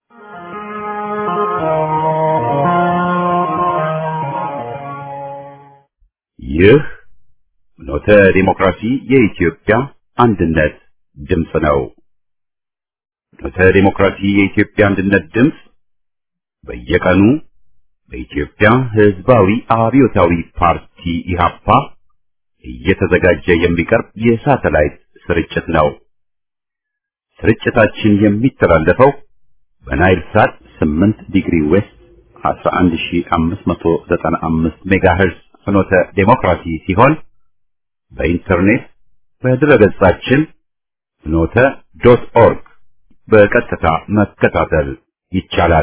ይህ ኖተ ዲሞክራሲ የኢትዮጵያ አንድነት ድምፅ ነው። ኖተ ዲሞክራሲ የኢትዮጵያ አንድነት ድምፅ በየቀኑ በኢትዮጵያ ሕዝባዊ አብዮታዊ ፓርቲ ኢህአፓ እየተዘጋጀ የሚቀርብ የሳተላይት ስርጭት ነው። ስርጭታችን የሚተላለፈው በናይል ሳት 8 ዲግሪ ዌስት 11595 ሜጋሄርዝ ፍኖተ ዴሞክራሲ ሲሆን በኢንተርኔት በድረገጻችን ፍኖተ ዶት ኦርግ በቀጥታ መከታተል ይቻላል።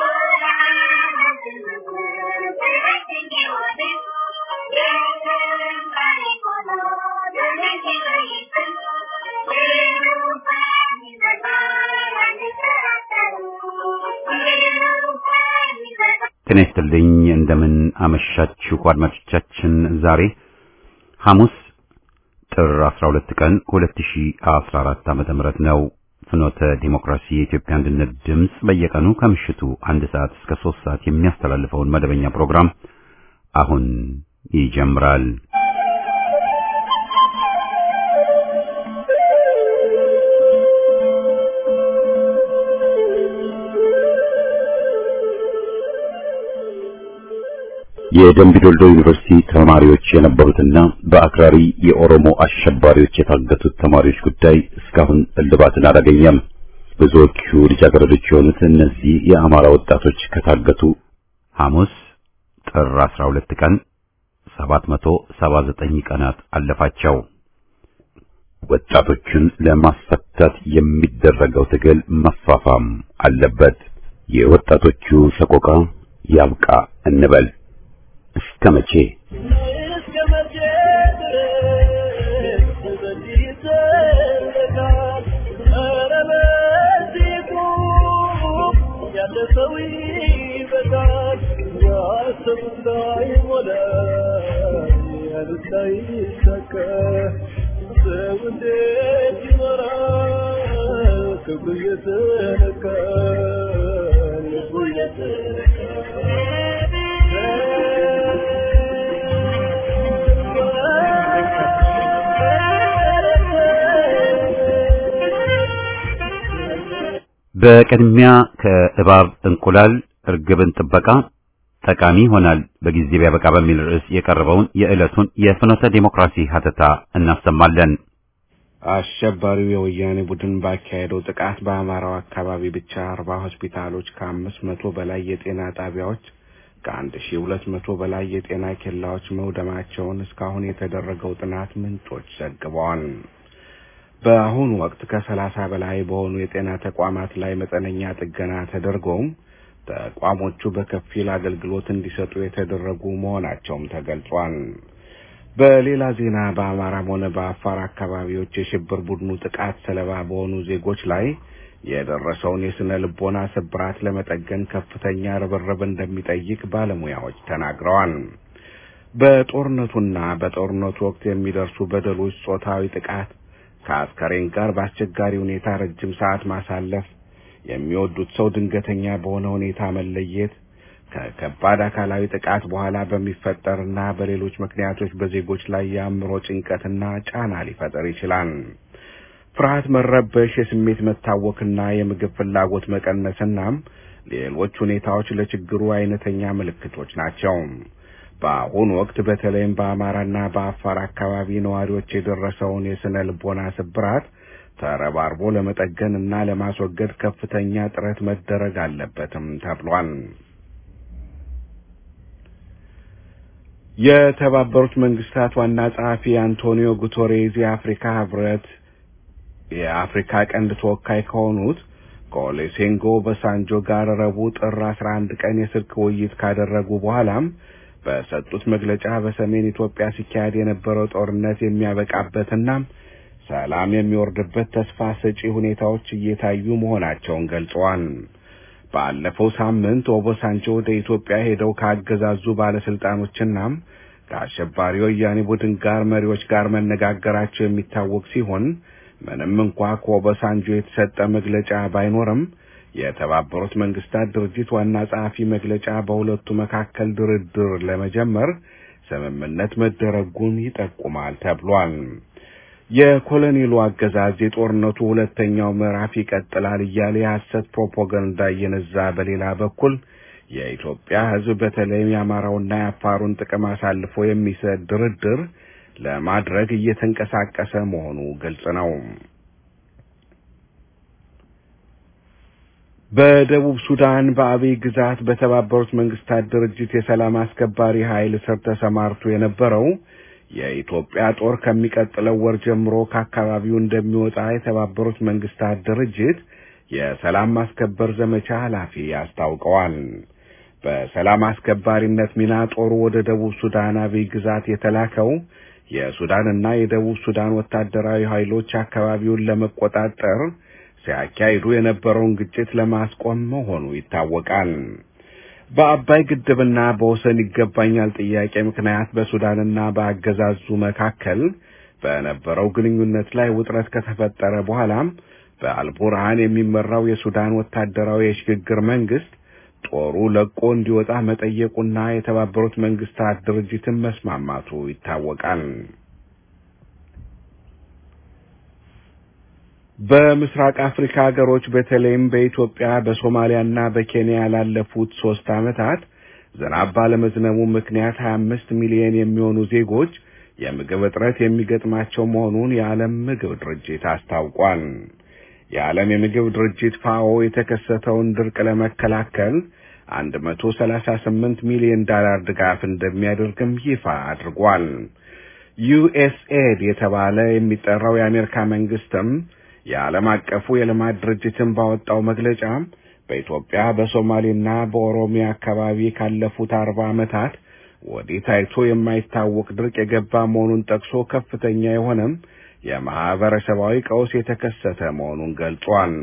ጤና ይስጥልኝ። እንደምን አመሻችሁ አድማጮቻችን። ዛሬ ሐሙስ ጥር 12 ቀን 2014 ዓመተ ምህረት ነው። ፍኖተ ዲሞክራሲ የኢትዮጵያ አንድነት ድምፅ በየቀኑ ከምሽቱ አንድ ሰዓት እስከ ሶስት ሰዓት የሚያስተላልፈውን መደበኛ ፕሮግራም አሁን ይጀምራል። የደምቢ ዶልዶ ዩኒቨርሲቲ ተማሪዎች የነበሩትና በአክራሪ የኦሮሞ አሸባሪዎች የታገቱት ተማሪዎች ጉዳይ እስካሁን እልባትን አላገኘም። ብዙዎቹ ልጃገረዶች የሆኑት እነዚህ የአማራ ወጣቶች ከታገቱ ሐሙስ ጥር 12 ቀን 779 ቀናት አለፋቸው። ወጣቶቹን ለማስፈታት የሚደረገው ትግል መፋፋም አለበት። የወጣቶቹ ሰቆቃ ያብቃ እንበል። እስከ መቼ በቅድሚያ ከእባብ እንቁላል እርግብን ጥበቃ ጠቃሚ ይሆናል በጊዜ ቢያበቃ በሚል ርዕስ የቀረበውን የዕለቱን የፍኖተ ዴሞክራሲ ሀተታ እናሰማለን። አሸባሪው የወያኔ ቡድን ባካሄደው ጥቃት በአማራው አካባቢ ብቻ አርባ ሆስፒታሎች ከአምስት መቶ በላይ የጤና ጣቢያዎች ከአንድ ሺ ሁለት መቶ በላይ የጤና ኬላዎች መውደማቸውን እስካሁን የተደረገው ጥናት ምንጮች ዘግበዋል። በአሁኑ ወቅት ከሰላሳ በላይ በሆኑ የጤና ተቋማት ላይ መጠነኛ ጥገና ተደርጎም ተቋሞቹ በከፊል አገልግሎት እንዲሰጡ የተደረጉ መሆናቸውም ተገልጿል። በሌላ ዜና በአማራም ሆነ በአፋር አካባቢዎች የሽብር ቡድኑ ጥቃት ሰለባ በሆኑ ዜጎች ላይ የደረሰውን የስነ ልቦና ስብራት ለመጠገን ከፍተኛ ርብርብ እንደሚጠይቅ ባለሙያዎች ተናግረዋል። በጦርነቱና በጦርነቱ ወቅት የሚደርሱ በደሎች፣ ጾታዊ ጥቃት ከአስከሬን ጋር በአስቸጋሪ ሁኔታ ረጅም ሰዓት ማሳለፍ፣ የሚወዱት ሰው ድንገተኛ በሆነ ሁኔታ መለየት፣ ከከባድ አካላዊ ጥቃት በኋላ በሚፈጠርና በሌሎች ምክንያቶች በዜጎች ላይ የአእምሮ ጭንቀትና ጫና ሊፈጠር ይችላል። ፍርሃት፣ መረበሽ፣ የስሜት መታወክና የምግብ ፍላጎት መቀነስናም ሌሎች ሁኔታዎች ለችግሩ አይነተኛ ምልክቶች ናቸው። በአሁኑ ወቅት በተለይም በአማራና በአፋር አካባቢ ነዋሪዎች የደረሰውን የስነ ልቦና ስብራት ተረባርቦ ለመጠገን እና ለማስወገድ ከፍተኛ ጥረት መደረግ አለበትም ተብሏል። የተባበሩት መንግስታት ዋና ጸሐፊ አንቶኒዮ ጉተሬዝ የአፍሪካ ህብረት የአፍሪካ ቀንድ ተወካይ ከሆኑት ከኦሌሴንጎ በሳንጆ ጋር ረቡዕ ጥር አስራ አንድ ቀን የስልክ ውይይት ካደረጉ በኋላም በሰጡት መግለጫ በሰሜን ኢትዮጵያ ሲካሄድ የነበረው ጦርነት የሚያበቃበትና ሰላም የሚወርድበት ተስፋ ሰጪ ሁኔታዎች እየታዩ መሆናቸውን ገልጸዋል። ባለፈው ሳምንት ኦቦሳንጆ ወደ ኢትዮጵያ ሄደው ካገዛዙ ባለስልጣኖችና ከአሸባሪ ወያኔ ቡድን ጋር መሪዎች ጋር መነጋገራቸው የሚታወቅ ሲሆን ምንም እንኳ ከኦቦሳንጆ የተሰጠ መግለጫ ባይኖርም የተባበሩት መንግስታት ድርጅት ዋና ጸሐፊ መግለጫ በሁለቱ መካከል ድርድር ለመጀመር ስምምነት መደረጉን ይጠቁማል ተብሏል። የኮሎኔሉ አገዛዝ የጦርነቱ ሁለተኛው ምዕራፍ ይቀጥላል እያለ የሐሰት ፕሮፓጋንዳ እየነዛ በሌላ በኩል የኢትዮጵያ ሕዝብ በተለይም የአማራውና የአፋሩን ጥቅም አሳልፎ የሚሰጥ ድርድር ለማድረግ እየተንቀሳቀሰ መሆኑ ግልጽ ነው። በደቡብ ሱዳን በአብይ ግዛት በተባበሩት መንግስታት ድርጅት የሰላም አስከባሪ ኃይል ስር ተሰማርቶ የነበረው የኢትዮጵያ ጦር ከሚቀጥለው ወር ጀምሮ ከአካባቢው እንደሚወጣ የተባበሩት መንግስታት ድርጅት የሰላም ማስከበር ዘመቻ ኃላፊ አስታውቀዋል። በሰላም አስከባሪነት ሚና ጦሩ ወደ ደቡብ ሱዳን አብይ ግዛት የተላከው የሱዳንና የደቡብ ሱዳን ወታደራዊ ኃይሎች አካባቢውን ለመቆጣጠር ሲያካሂዱ የነበረውን ግጭት ለማስቆም መሆኑ ይታወቃል። በአባይ ግድብና በወሰን ይገባኛል ጥያቄ ምክንያት በሱዳንና በአገዛዙ መካከል በነበረው ግንኙነት ላይ ውጥረት ከተፈጠረ በኋላም በአልቡርሃን የሚመራው የሱዳን ወታደራዊ የሽግግር መንግስት ጦሩ ለቆ እንዲወጣ መጠየቁና የተባበሩት መንግስታት ድርጅትን መስማማቱ ይታወቃል። በምስራቅ አፍሪካ ሀገሮች በተለይም በኢትዮጵያ በሶማሊያና በኬንያ ላለፉት ሶስት ዓመታት ዝናብ ባለመዝነቡ ምክንያት 25 ሚሊዮን የሚሆኑ ዜጎች የምግብ እጥረት የሚገጥማቸው መሆኑን የዓለም ምግብ ድርጅት አስታውቋል። የዓለም የምግብ ድርጅት ፋኦ የተከሰተውን ድርቅ ለመከላከል 138 ሚሊዮን ዶላር ድጋፍ እንደሚያደርግም ይፋ አድርጓል። ዩኤስኤድ የተባለ የሚጠራው የአሜሪካ መንግስትም የዓለም አቀፉ የልማት ድርጅትን ባወጣው መግለጫ በኢትዮጵያ በሶማሌና በኦሮሚያ አካባቢ ካለፉት አርባ ዓመታት ወዲህ ታይቶ የማይታወቅ ድርቅ የገባ መሆኑን ጠቅሶ ከፍተኛ የሆነም የማህበረሰባዊ ቀውስ የተከሰተ መሆኑን ገልጿል።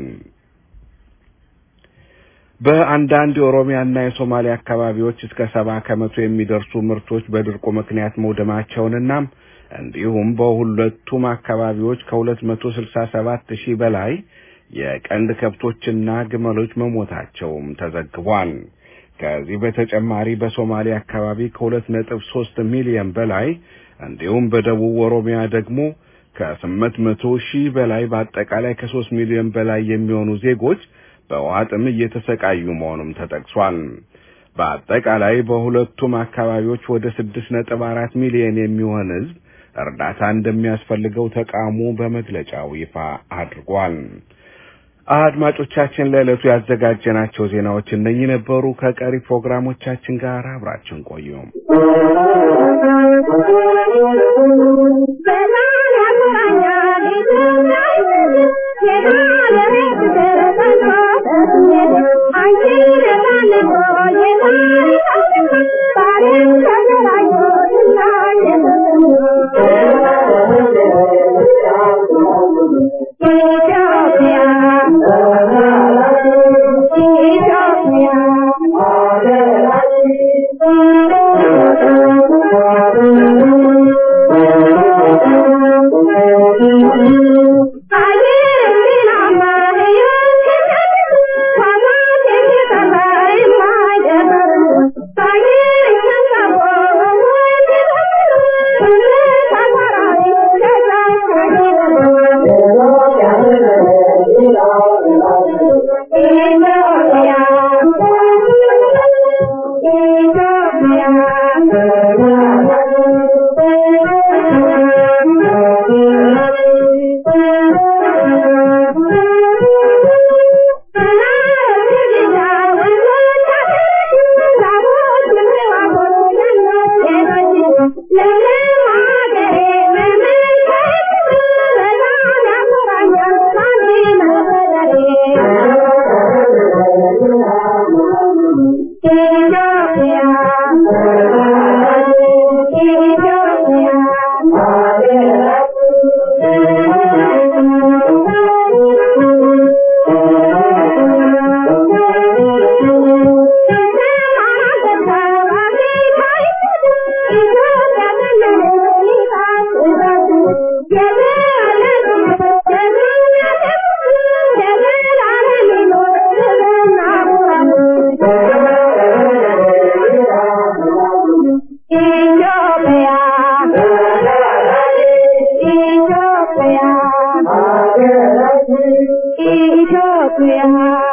በአንዳንድ የኦሮሚያና የሶማሌ አካባቢዎች እስከ ሰባ ከመቶ የሚደርሱ ምርቶች በድርቁ ምክንያት መውደማቸውንና እንዲሁም በሁለቱም አካባቢዎች ከሁለት መቶ ስልሳ ሰባት ሺህ በላይ የቀንድ ከብቶችና ግመሎች መሞታቸውም ተዘግቧል። ከዚህ በተጨማሪ በሶማሌ አካባቢ ከሁለት ነጥብ ሶስት ሚሊዮን በላይ እንዲሁም በደቡብ ኦሮሚያ ደግሞ ከስምንት መቶ ሺህ በላይ በአጠቃላይ ከሶስት ሚሊዮን በላይ የሚሆኑ ዜጎች በውሃ ጥም እየተሰቃዩ መሆኑም ተጠቅሷል። በአጠቃላይ በሁለቱም አካባቢዎች ወደ ስድስት ነጥብ አራት ሚሊዮን የሚሆን ሕዝብ እርዳታ እንደሚያስፈልገው ተቋሙ በመግለጫው ይፋ አድርጓል። አድማጮቻችን ለዕለቱ ያዘጋጀናቸው ዜናዎች እነኚህ ነበሩ። ከቀሪ ፕሮግራሞቻችን ጋር አብራችን ቆዩ። ኢትዮጵያ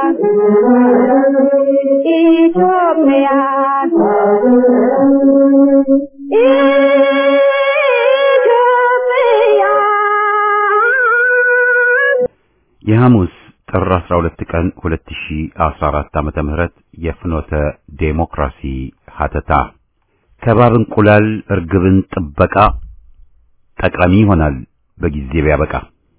ኢትዮጵያ ኢትዮጵያ የሐሙስ ጥር 12 ቀን 2014 ዓመተ ምህረት የፍኖተ ዴሞክራሲ ሀተታ ከባብ እንቁላል እርግብን ጥበቃ ጠቃሚ ይሆናል በጊዜ ቢያበቃ።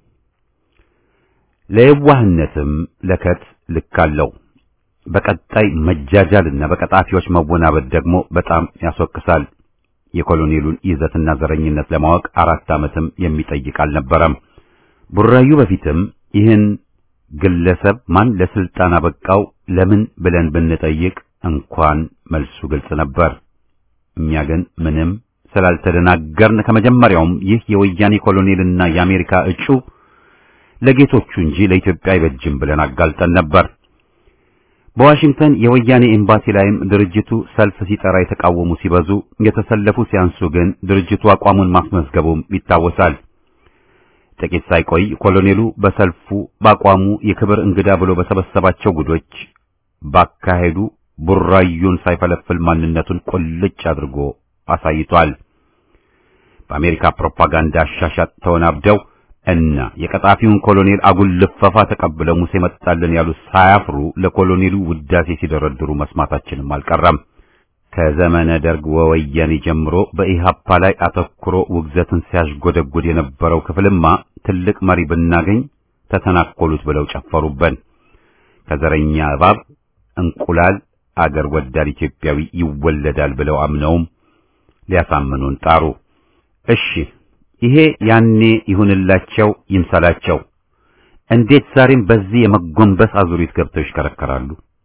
ለየዋህነትም ለከት ልክ አለው። በቀጣይ መጃጃልና በቀጣፊዎች መወናበድ ደግሞ በጣም ያስወቅሳል። የኮሎኔሉን ይዘትና ዘረኝነት ለማወቅ አራት ዓመትም የሚጠይቅ አልነበረም። ቡራዩ በፊትም ይህን ግለሰብ ማን ለስልጣን አበቃው ለምን ብለን ብንጠይቅ እንኳን መልሱ ግልጽ ነበር። እኛ ግን ምንም ስላልተደናገርን ከመጀመሪያውም ይህ የወያኔ ኮሎኔልና የአሜሪካ እጩ ለጌቶቹ እንጂ ለኢትዮጵያ አይበጅም ብለን አጋልጠን ነበር። በዋሽንግተን የወያኔ ኤምባሲ ላይም ድርጅቱ ሰልፍ ሲጠራ የተቃወሙ ሲበዙ፣ የተሰለፉ ሲያንሱ ግን ድርጅቱ አቋሙን ማስመዝገቡም ይታወሳል። ጥቂት ሳይቆይ ኮሎኔሉ በሰልፉ በአቋሙ የክብር እንግዳ ብሎ በሰበሰባቸው ጉዶች ባካሄዱ ቡራዩን ሳይፈለፍል ማንነቱን ቁልጭ አድርጎ አሳይቷል። በአሜሪካ ፕሮፓጋንዳ አሻሻጥ ተወናብደው እና የቀጣፊውን ኮሎኔል አጉል ልፈፋ ተቀብለው ሙሴ መጣልን ያሉት ሳያፍሩ ለኮሎኔሉ ውዳሴ ሲደረድሩ መስማታችንም አልቀረም። ከዘመነ ደርግ ወወያኔ ጀምሮ በኢሃፓ ላይ አተኩሮ ውግዘትን ሲያሽጎደጉድ የነበረው ክፍልማ ትልቅ መሪ ብናገኝ ተተናኮሉት ብለው ጨፈሩበን። ከዘረኛ እባብ እንቁላል አገር ወዳድ ኢትዮጵያዊ ይወለዳል ብለው አምነውም ሊያሳምኑን ጣሩ። እሺ ይሄ ያኔ ይሁንላቸው ይምሰላቸው። እንዴት ዛሬም በዚህ የመጎንበስ አዙሪት ገብተው ይሽከረከራሉ?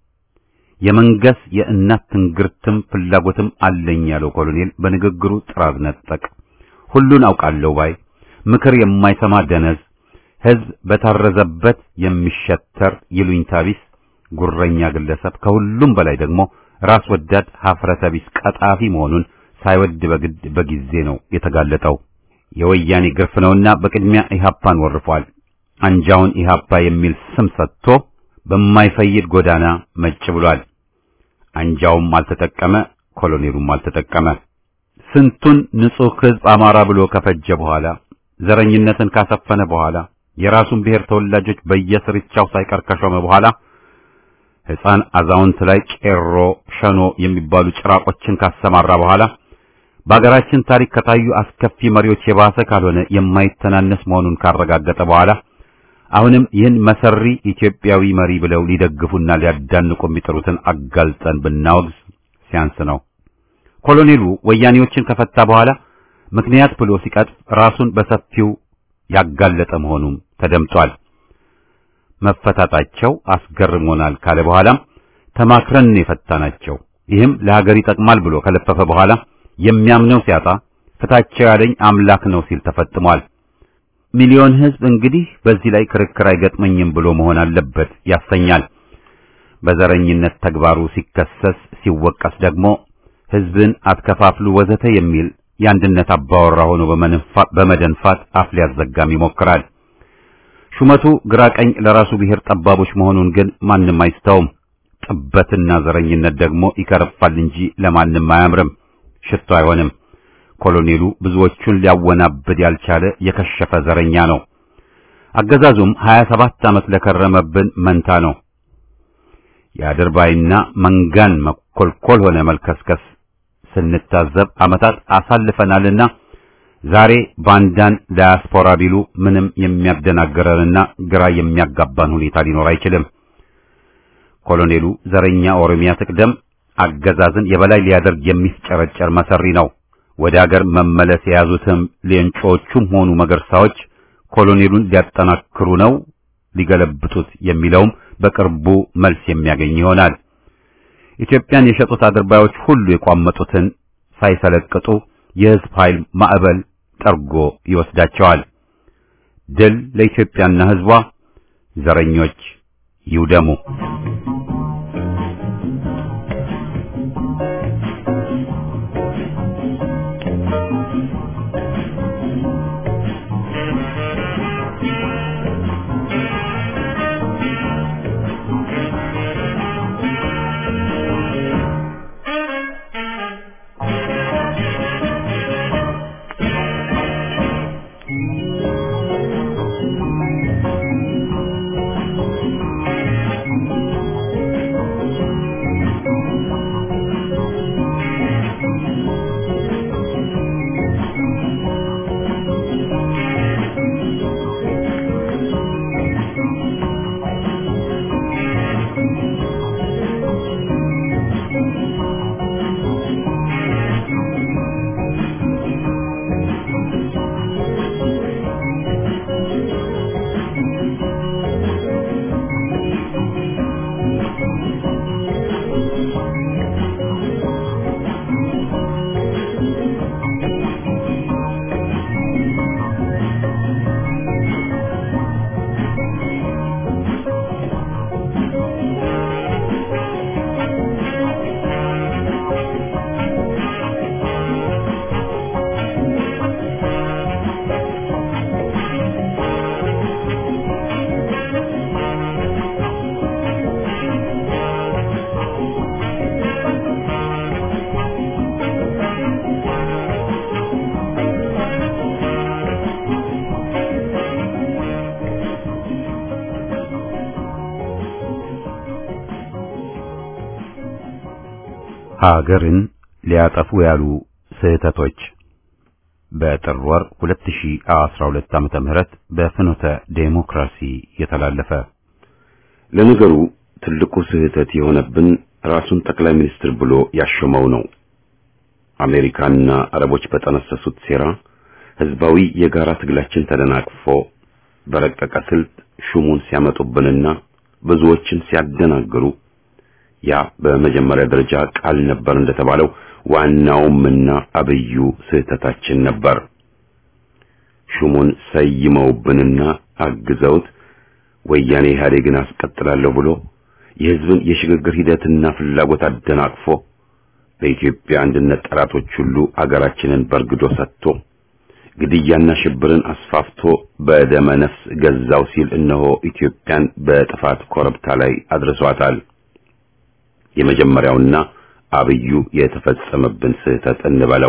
የመንገስ የእናት ትንግርትም ፍላጎትም አለኝ ያለው ኮሎኔል በንግግሩ ጥራዝ ነጠቅ፣ ሁሉን አውቃለሁ ባይ፣ ምክር የማይሰማ ደነዝ፣ ሕዝብ በታረዘበት የሚሸተር ይሉኝታ ቢስ ጉረኛ ግለሰብ፣ ከሁሉም በላይ ደግሞ ራስ ወዳድ ሀፍረተ ቢስ ቀጣፊ መሆኑን ሳይወድ በግድ በጊዜ ነው የተጋለጠው። የወያኔ ግርፍ ነውና በቅድሚያ ኢሃፓን ወርፏል። አንጃውን ኢሃፓ የሚል ስም ሰጥቶ በማይፈይድ ጎዳና መጭ ብሏል። አንጃውም አልተጠቀመ፣ ኮሎኔሉም አልተጠቀመ። ስንቱን ንጹሕ ሕዝብ አማራ ብሎ ከፈጀ በኋላ ዘረኝነትን ካሰፈነ በኋላ የራሱን ብሔር ተወላጆች በየስርቻው ሳይቀር ከሾመ በኋላ ሕፃን አዛውንት ላይ ቄሮ፣ ሸኖ የሚባሉ ጭራቆችን ካሰማራ በኋላ በአገራችን ታሪክ ከታዩ አስከፊ መሪዎች የባሰ ካልሆነ የማይተናነስ መሆኑን ካረጋገጠ በኋላ አሁንም ይህን መሰሪ ኢትዮጵያዊ መሪ ብለው ሊደግፉና ሊያዳንቁ የሚጥሩትን አጋልጠን ብናወግዝ ሲያንስ ነው። ኮሎኔሉ ወያኔዎችን ከፈታ በኋላ ምክንያት ብሎ ሲቀጥፍ ራሱን በሰፊው ያጋለጠ መሆኑም ተደምጧል። መፈታታቸው አስገርሞናል ካለ በኋላም ተማክረን የፈታናቸው ይህም ለሀገር ይጠቅማል ብሎ ከለፈፈ በኋላ የሚያምነው ሲያጣ ፍታቸው ያለኝ አምላክ ነው ሲል ተፈጥሟል። ሚሊዮን ሕዝብ እንግዲህ በዚህ ላይ ክርክር አይገጥመኝም ብሎ መሆን አለበት ያሰኛል። በዘረኝነት ተግባሩ ሲከሰስ ሲወቀስ ደግሞ ሕዝብን አትከፋፍሉ ወዘተ የሚል የአንድነት አባወራ ሆኖ በመደንፋት አፍ ሊያዘጋም ይሞክራል። ሹመቱ ግራ ቀኝ ለራሱ ብሔር ጠባቦች መሆኑን ግን ማንም አይስተውም። ጥበትና ዘረኝነት ደግሞ ይከረፋል እንጂ ለማንም አያምርም፣ ሽቶ አይሆንም። ኮሎኔሉ ብዙዎቹን ሊያወናብድ ያልቻለ የከሸፈ ዘረኛ ነው። አገዛዙም 27 ዓመት ለከረመብን መንታ ነው። የአድርባይና መንጋን መኮልኮል ሆነ መልከስከስ ስንታዘብ ዓመታት አሳልፈናልና ዛሬ ባንዳን ዳያስፖራ ቢሉ ምንም የሚያደናግረንና ግራ የሚያጋባን ሁኔታ ሊኖር አይችልም። ኮሎኔሉ ዘረኛ ኦሮሚያ ትቅደም አገዛዝን የበላይ ሊያደርግ የሚፍጨረጨር መሰሪ ነው። ወደ አገር መመለስ የያዙትም ሌንጮቹም ሆኑ መገርሳዎች ኮሎኔሉን ሊያጠናክሩ ነው ሊገለብጡት የሚለውም በቅርቡ መልስ የሚያገኝ ይሆናል። ኢትዮጵያን የሸጡት አድርባዮች ሁሉ የቋመጡትን ሳይሰለቅጡ የሕዝብ ኃይል ማዕበል ጠርጎ ይወስዳቸዋል። ድል ለኢትዮጵያና ሕዝቧ። ዘረኞች ይውደሙ። አገርን ሊያጠፉ ያሉ ስህተቶች በጥር ወር 2012 ዓመተ ምህረት በፍኖተ ዴሞክራሲ የተላለፈ ለነገሩ ትልቁ ስህተት የሆነብን ራሱን ጠቅላይ ሚኒስትር ብሎ ያሾመው ነው። አሜሪካና አረቦች በጠነሰሱት ሴራ ህዝባዊ የጋራ ትግላችን ተደናቅፎ በረቀቀ ስልት ሹሙን ሲያመጡብንና ብዙዎችን ሲያደናግሩ ያ በመጀመሪያ ደረጃ ቃል ነበር እንደተባለው ዋናውምና አብዩ ስህተታችን ነበር። ሹሙን ሰይመውብንና አግዘውት ወያኔ ኢህአዴግን አስቀጥላለሁ ብሎ የህዝብን የሽግግር ሂደትና ፍላጎት አደናቅፎ በኢትዮጵያ አንድነት ጠላቶች ሁሉ አገራችንን በርግዶ ሰጥቶ ግድያና ሽብርን አስፋፍቶ በደመ ነፍስ ገዛው ሲል እነሆ ኢትዮጵያን በጥፋት ኮረብታ ላይ አድርሷታል። የመጀመሪያውና አብዩ የተፈጸመብን ስህተት እንበለው።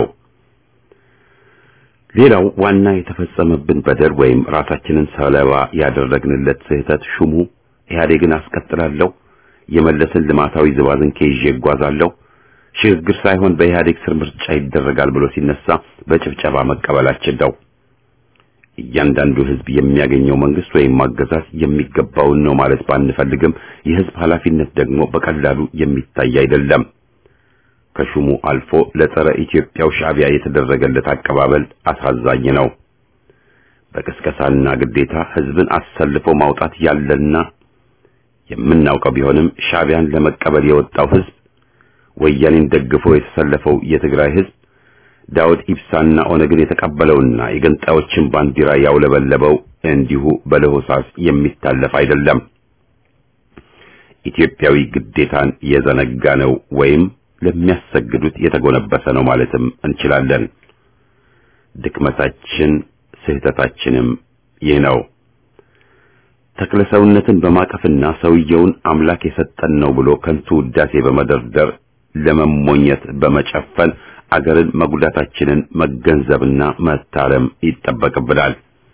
ሌላው ዋና የተፈጸመብን በደል ወይም ራሳችንን ሰለባ ያደረግንለት ስህተት ሹሙ ኢህአዴግን አስቀጥላለሁ፣ የመለስን ልማታዊ ዝባዝንኬ ይዤ እጓዛለሁ፣ ሽግግር ሳይሆን በኢህአዴግ ስር ምርጫ ይደረጋል ብሎ ሲነሳ በጭብጨባ መቀበላችን ነው። እያንዳንዱ ህዝብ የሚያገኘው መንግስት ወይም አገዛዝ የሚገባውን ነው ማለት ባንፈልግም የህዝብ ኃላፊነት ደግሞ በቀላሉ የሚታይ አይደለም። ከሹሙ አልፎ ለጸረ ኢትዮጵያው ሻዕቢያ የተደረገለት አቀባበል አሳዛኝ ነው። በቅስቀሳና ግዴታ ህዝብን አሰልፎ ማውጣት ያለና የምናውቀው ቢሆንም ሻዕቢያን ለመቀበል የወጣው ህዝብ፣ ወያኔን ደግፎ የተሰለፈው የትግራይ ህዝብ፣ ዳውድ ኢብሳና ኦነግን የተቀበለውና የገንጣዮችን ባንዲራ ያውለበለበው እንዲሁ በለሆሳስ የሚታለፍ አይደለም። ኢትዮጵያዊ ግዴታን የዘነጋ ነው ወይም ለሚያሰግዱት የተጎነበሰ ነው ማለትም እንችላለን። ድክመታችን ስህተታችንም ይህ ነው። ተክለሰውነትን በማቀፍና ሰውየውን አምላክ የሰጠን ነው ብሎ ከንቱ ውዳሴ በመደርደር ለመሞኘት በመጨፈን አገርን መጉዳታችንን መገንዘብና መታረም ይጠበቅብናል።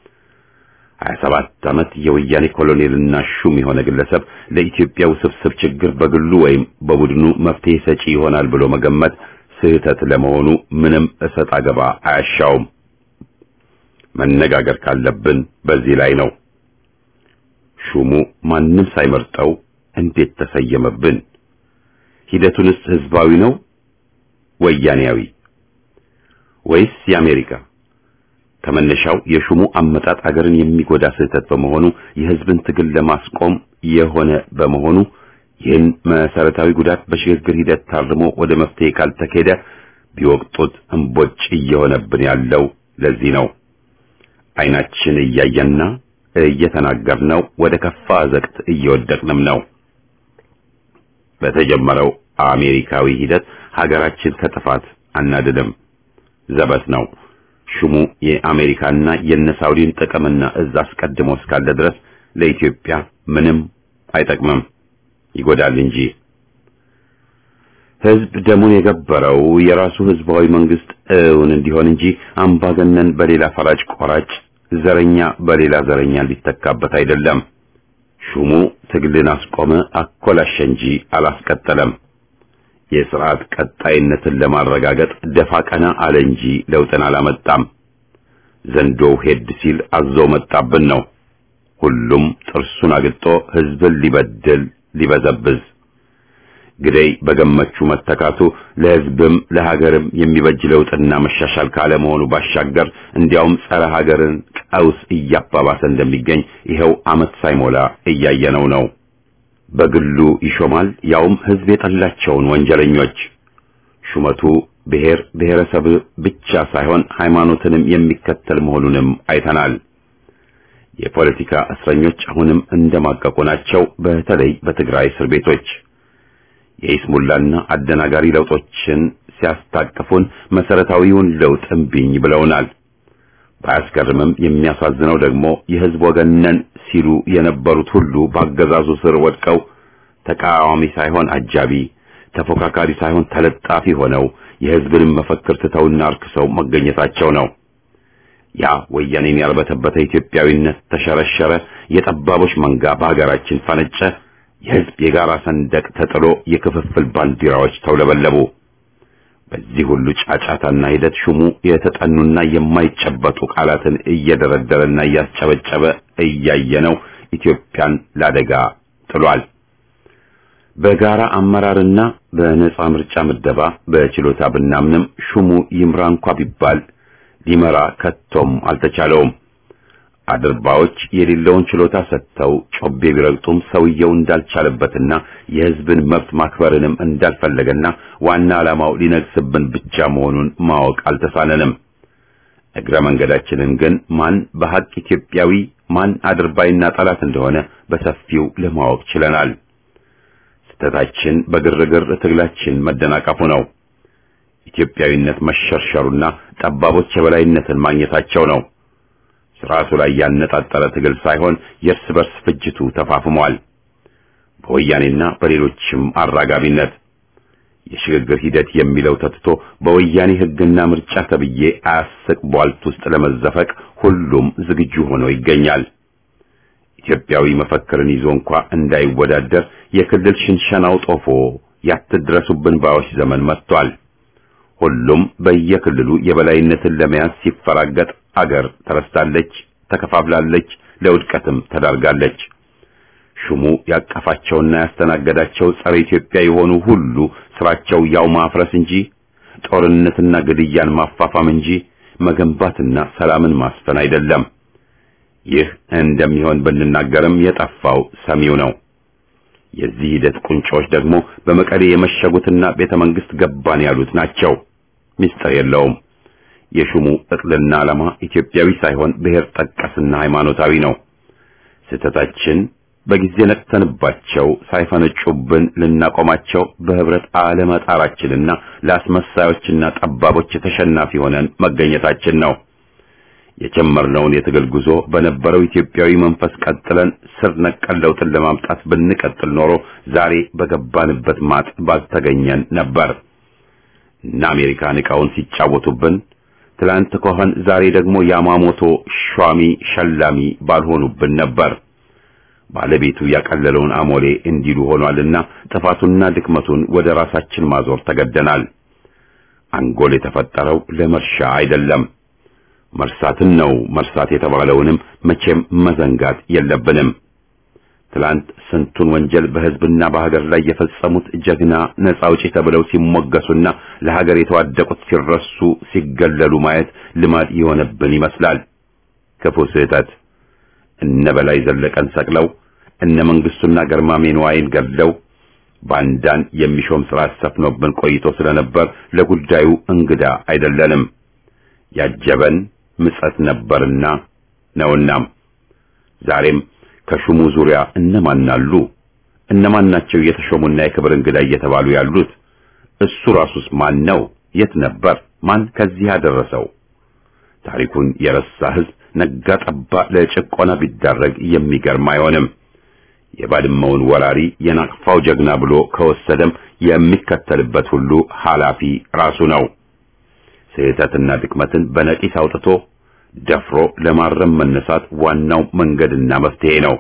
27 ዓመት የወያኔ ኮሎኔልና ሹም የሆነ ግለሰብ ለኢትዮጵያ ውስብስብ ችግር በግሉ ወይም በቡድኑ መፍትሄ ሰጪ ይሆናል ብሎ መገመት ስህተት ለመሆኑ ምንም እሰጥ አገባ አያሻውም። መነጋገር ካለብን በዚህ ላይ ነው። ሹሙ ማንም ሳይመርጠው እንዴት ተሰየመብን? ሂደቱንስ ህዝባዊ ነው ወያኔያዊ ወይስ የአሜሪካ? ከመነሻው የሹሙ አመጣጥ አገርን የሚጎዳ ስህተት በመሆኑ የህዝብን ትግል ለማስቆም የሆነ በመሆኑ ይህን መሰረታዊ ጉዳት በሽግግር ሂደት ታርሞ ወደ መፍትሄ ካልተኬደ ቢወቅጡት እምቦጭ እየሆነብን ያለው ለዚህ ነው። አይናችን እያየና እየተናገርነው ወደ ከፋ አዘቅት እየወደቅንም ነው። በተጀመረው አሜሪካዊ ሂደት ሀገራችን ከጥፋት አናድንም፣ ዘበት ነው። ሹሙ የአሜሪካና የነሳውዲን ጥቅምና እዝ አስቀድሞ እስካለ ድረስ ለኢትዮጵያ ምንም አይጠቅምም፣ ይጎዳል እንጂ። ህዝብ ደሙን የገበረው የራሱ ህዝባዊ መንግስት እውን እንዲሆን እንጂ አምባገነን በሌላ ፈራጭ ቆራጭ፣ ዘረኛ በሌላ ዘረኛ ሊተካበት አይደለም። ሹሙ ትግልን አስቆመ፣ አኮላሸ እንጂ አላስቀጠለም። የስርዓት ቀጣይነትን ለማረጋገጥ ደፋ ቀና አለ እንጂ ለውጥን አላመጣም። ዘንዶው ሄድ ሲል አዞ መጣብን ነው። ሁሉም ጥርሱን አግጦ ህዝብን ሊበድል ሊበዘብዝ ግደይ በገመቹ መተካቱ ለህዝብም ለሀገርም የሚበጅ ለውጥና መሻሻል ካለመሆኑ ባሻገር እንዲያውም ጸረ ሀገርን ቀውስ እያባባሰ እንደሚገኝ ይኸው ዓመት ሳይሞላ እያየነው ነው። በግሉ ይሾማል፣ ያውም ህዝብ የጠላቸውን ወንጀለኞች። ሹመቱ ብሔር ብሔረሰብ ብቻ ሳይሆን ሃይማኖትንም የሚከተል መሆኑንም አይተናል። የፖለቲካ እስረኞች አሁንም እንደማቀቁ ናቸው። በተለይ በትግራይ እስር ቤቶች የኢስሙላና አደናጋሪ ለውጦችን ሲያስታቅፉን መሰረታዊውን ለውጥ እምቢኝ ብለውናል። ባያስገርምም የሚያሳዝነው ደግሞ የህዝብ ወገን ነን ሲሉ የነበሩት ሁሉ በአገዛዙ ስር ወድቀው ተቃዋሚ ሳይሆን አጃቢ፣ ተፎካካሪ ሳይሆን ተለጣፊ ሆነው የህዝብንም መፈክር ትተውና አርክሰው መገኘታቸው ነው። ያ ወያኔን ያልበተበተ ኢትዮጵያዊነት ተሸረሸረ፣ የጠባቦች መንጋ በሀገራችን ፈነጨ፣ የህዝብ የጋራ ሰንደቅ ተጥሎ የክፍፍል ባንዲራዎች ተውለበለቡ። በዚህ ሁሉ ጫጫታና ሂደት ሹሙ የተጠኑና የማይጨበጡ ቃላትን እየደረደረና እያስጨበጨበ እያየነው ኢትዮጵያን ላደጋ ጥሏል። በጋራ አመራርና በነጻ ምርጫ ምደባ በችሎታ ብናምንም ሹሙ ይምራ እንኳ ቢባል ሊመራ ከቶም አልተቻለውም። አድርባዎች የሌለውን ችሎታ ሰጥተው ጮቤ ቢረግጡም ሰውየው እንዳልቻለበትና የሕዝብን መብት ማክበርንም እንዳልፈለገና ዋና ዓላማው ሊነግስብን ብቻ መሆኑን ማወቅ አልተሳነንም። እግረ መንገዳችንን ግን ማን በሐቅ ኢትዮጵያዊ ማን አድርባይና ጠላት እንደሆነ በሰፊው ለማወቅ ችለናል። ስህተታችን በግርግር ትግላችን መደናቀፉ ነው። ኢትዮጵያዊነት መሸርሸሩና ጠባቦች የበላይነትን ማግኘታቸው ነው። ስርዓቱ ላይ ያነጣጠረ ትግል ሳይሆን የእርስ በርስ ፍጅቱ ተፋፍሟል። በወያኔና በሌሎችም አራጋቢነት የሽግግር ሂደት የሚለው ተትቶ በወያኔ ሕግና ምርጫ ተብዬ አያስቅ ቧልት ውስጥ ለመዘፈቅ ሁሉም ዝግጁ ሆኖ ይገኛል። ኢትዮጵያዊ መፈክርን ይዞ እንኳ እንዳይወዳደር የክልል ሽንሸናው ጦፎ ያትድረሱብን ባዮች ዘመን መጥቷል። ሁሉም በየክልሉ የበላይነትን ለመያዝ ሲፈራገጥ አገር ተረስታለች፣ ተከፋፍላለች፣ ለውድቀትም ተዳርጋለች። ሹሙ ያቀፋቸውና ያስተናገዳቸው ጸረ ኢትዮጵያ የሆኑ ሁሉ ስራቸው ያው ማፍረስ እንጂ ጦርነትና ግድያን ማፋፋም እንጂ መገንባትና ሰላምን ማስፈን አይደለም። ይህ እንደሚሆን ብንናገርም የጠፋው ሰሚው ነው። የዚህ ሂደት ቁንጮች ደግሞ በመቀሌ የመሸጉትና ቤተ መንግስት ገባን ያሉት ናቸው። ምስጢር የለውም። የሹሙ እቅልና ዓላማ ኢትዮጵያዊ ሳይሆን ብሔር ጠቀስና ሃይማኖታዊ ነው። ስህተታችን በጊዜ ነቅተንባቸው ሳይፈነጩብን ልናቆማቸው በህብረት አለመጣራችንና ለአስመሳዮችና ጠባቦች ተሸናፊ ሆነን መገኘታችን ነው። የጀመርነውን የትግል ጉዞ በነበረው ኢትዮጵያዊ መንፈስ ቀጥለን ስር ነቀል ለውጥን ለማምጣት ብንቀጥል ኖሮ ዛሬ በገባንበት ማጥ ባልተገኘን ነበር እና አሜሪካን ዕቃውን ሲጫወቱብን ትላንት ከሆን ዛሬ ደግሞ ያማሞቶ ሿሚ ሸላሚ ባልሆኑብን ነበር። ባለቤቱ ያቀለለውን አሞሌ እንዲሉ ሆኗልና ጥፋቱና ድክመቱን ወደ ራሳችን ማዞር ተገደናል። አንጎል የተፈጠረው ለመርሻ አይደለም። መርሳትን ነው መርሳት የተባለውንም መቼም መዘንጋት የለብንም። ትላንት ስንቱን ወንጀል በሕዝብና በሀገር ላይ የፈጸሙት ጀግና ነጻ አውጪ ተብለው ሲሞገሱና ለሀገር የተዋደቁት ሲረሱ ሲገለሉ ማየት ልማድ የሆነብን ይመስላል። ክፉ ስህተት። እነ በላይ ዘለቀን ሰቅለው እነ መንግስቱና ገርማሜ ነዋይን ገድለው ባንዳን የሚሾም ስርዓት ሰፍኖብን ቆይቶ ስለነበር ለጉዳዩ እንግዳ አይደለንም። ያጀበን ምጸት ነበርና ነውናም ዛሬም ከሹሙ ዙሪያ እነማን አሉ? እነማን ናቸው የተሾሙና የክብር እንግዳ እየተባሉ ያሉት? እሱ ራሱስ ማን ነው? የት ነበር? ማን ከዚህ ያደረሰው? ታሪኩን የረሳ ህዝብ ነጋ ጠባ ለጭቆና ቢዳረግ የሚገርም አይሆንም። የባድመውን ወራሪ የናቅፋው ጀግና ብሎ ከወሰደም የሚከተልበት ሁሉ ኃላፊ ራሱ ነው። ስህተትና ድክመትን በነቂስ አውጥቶ ደፍሮ ለማረም መነሳት ዋናው መንገድና መፍትሄ ነው።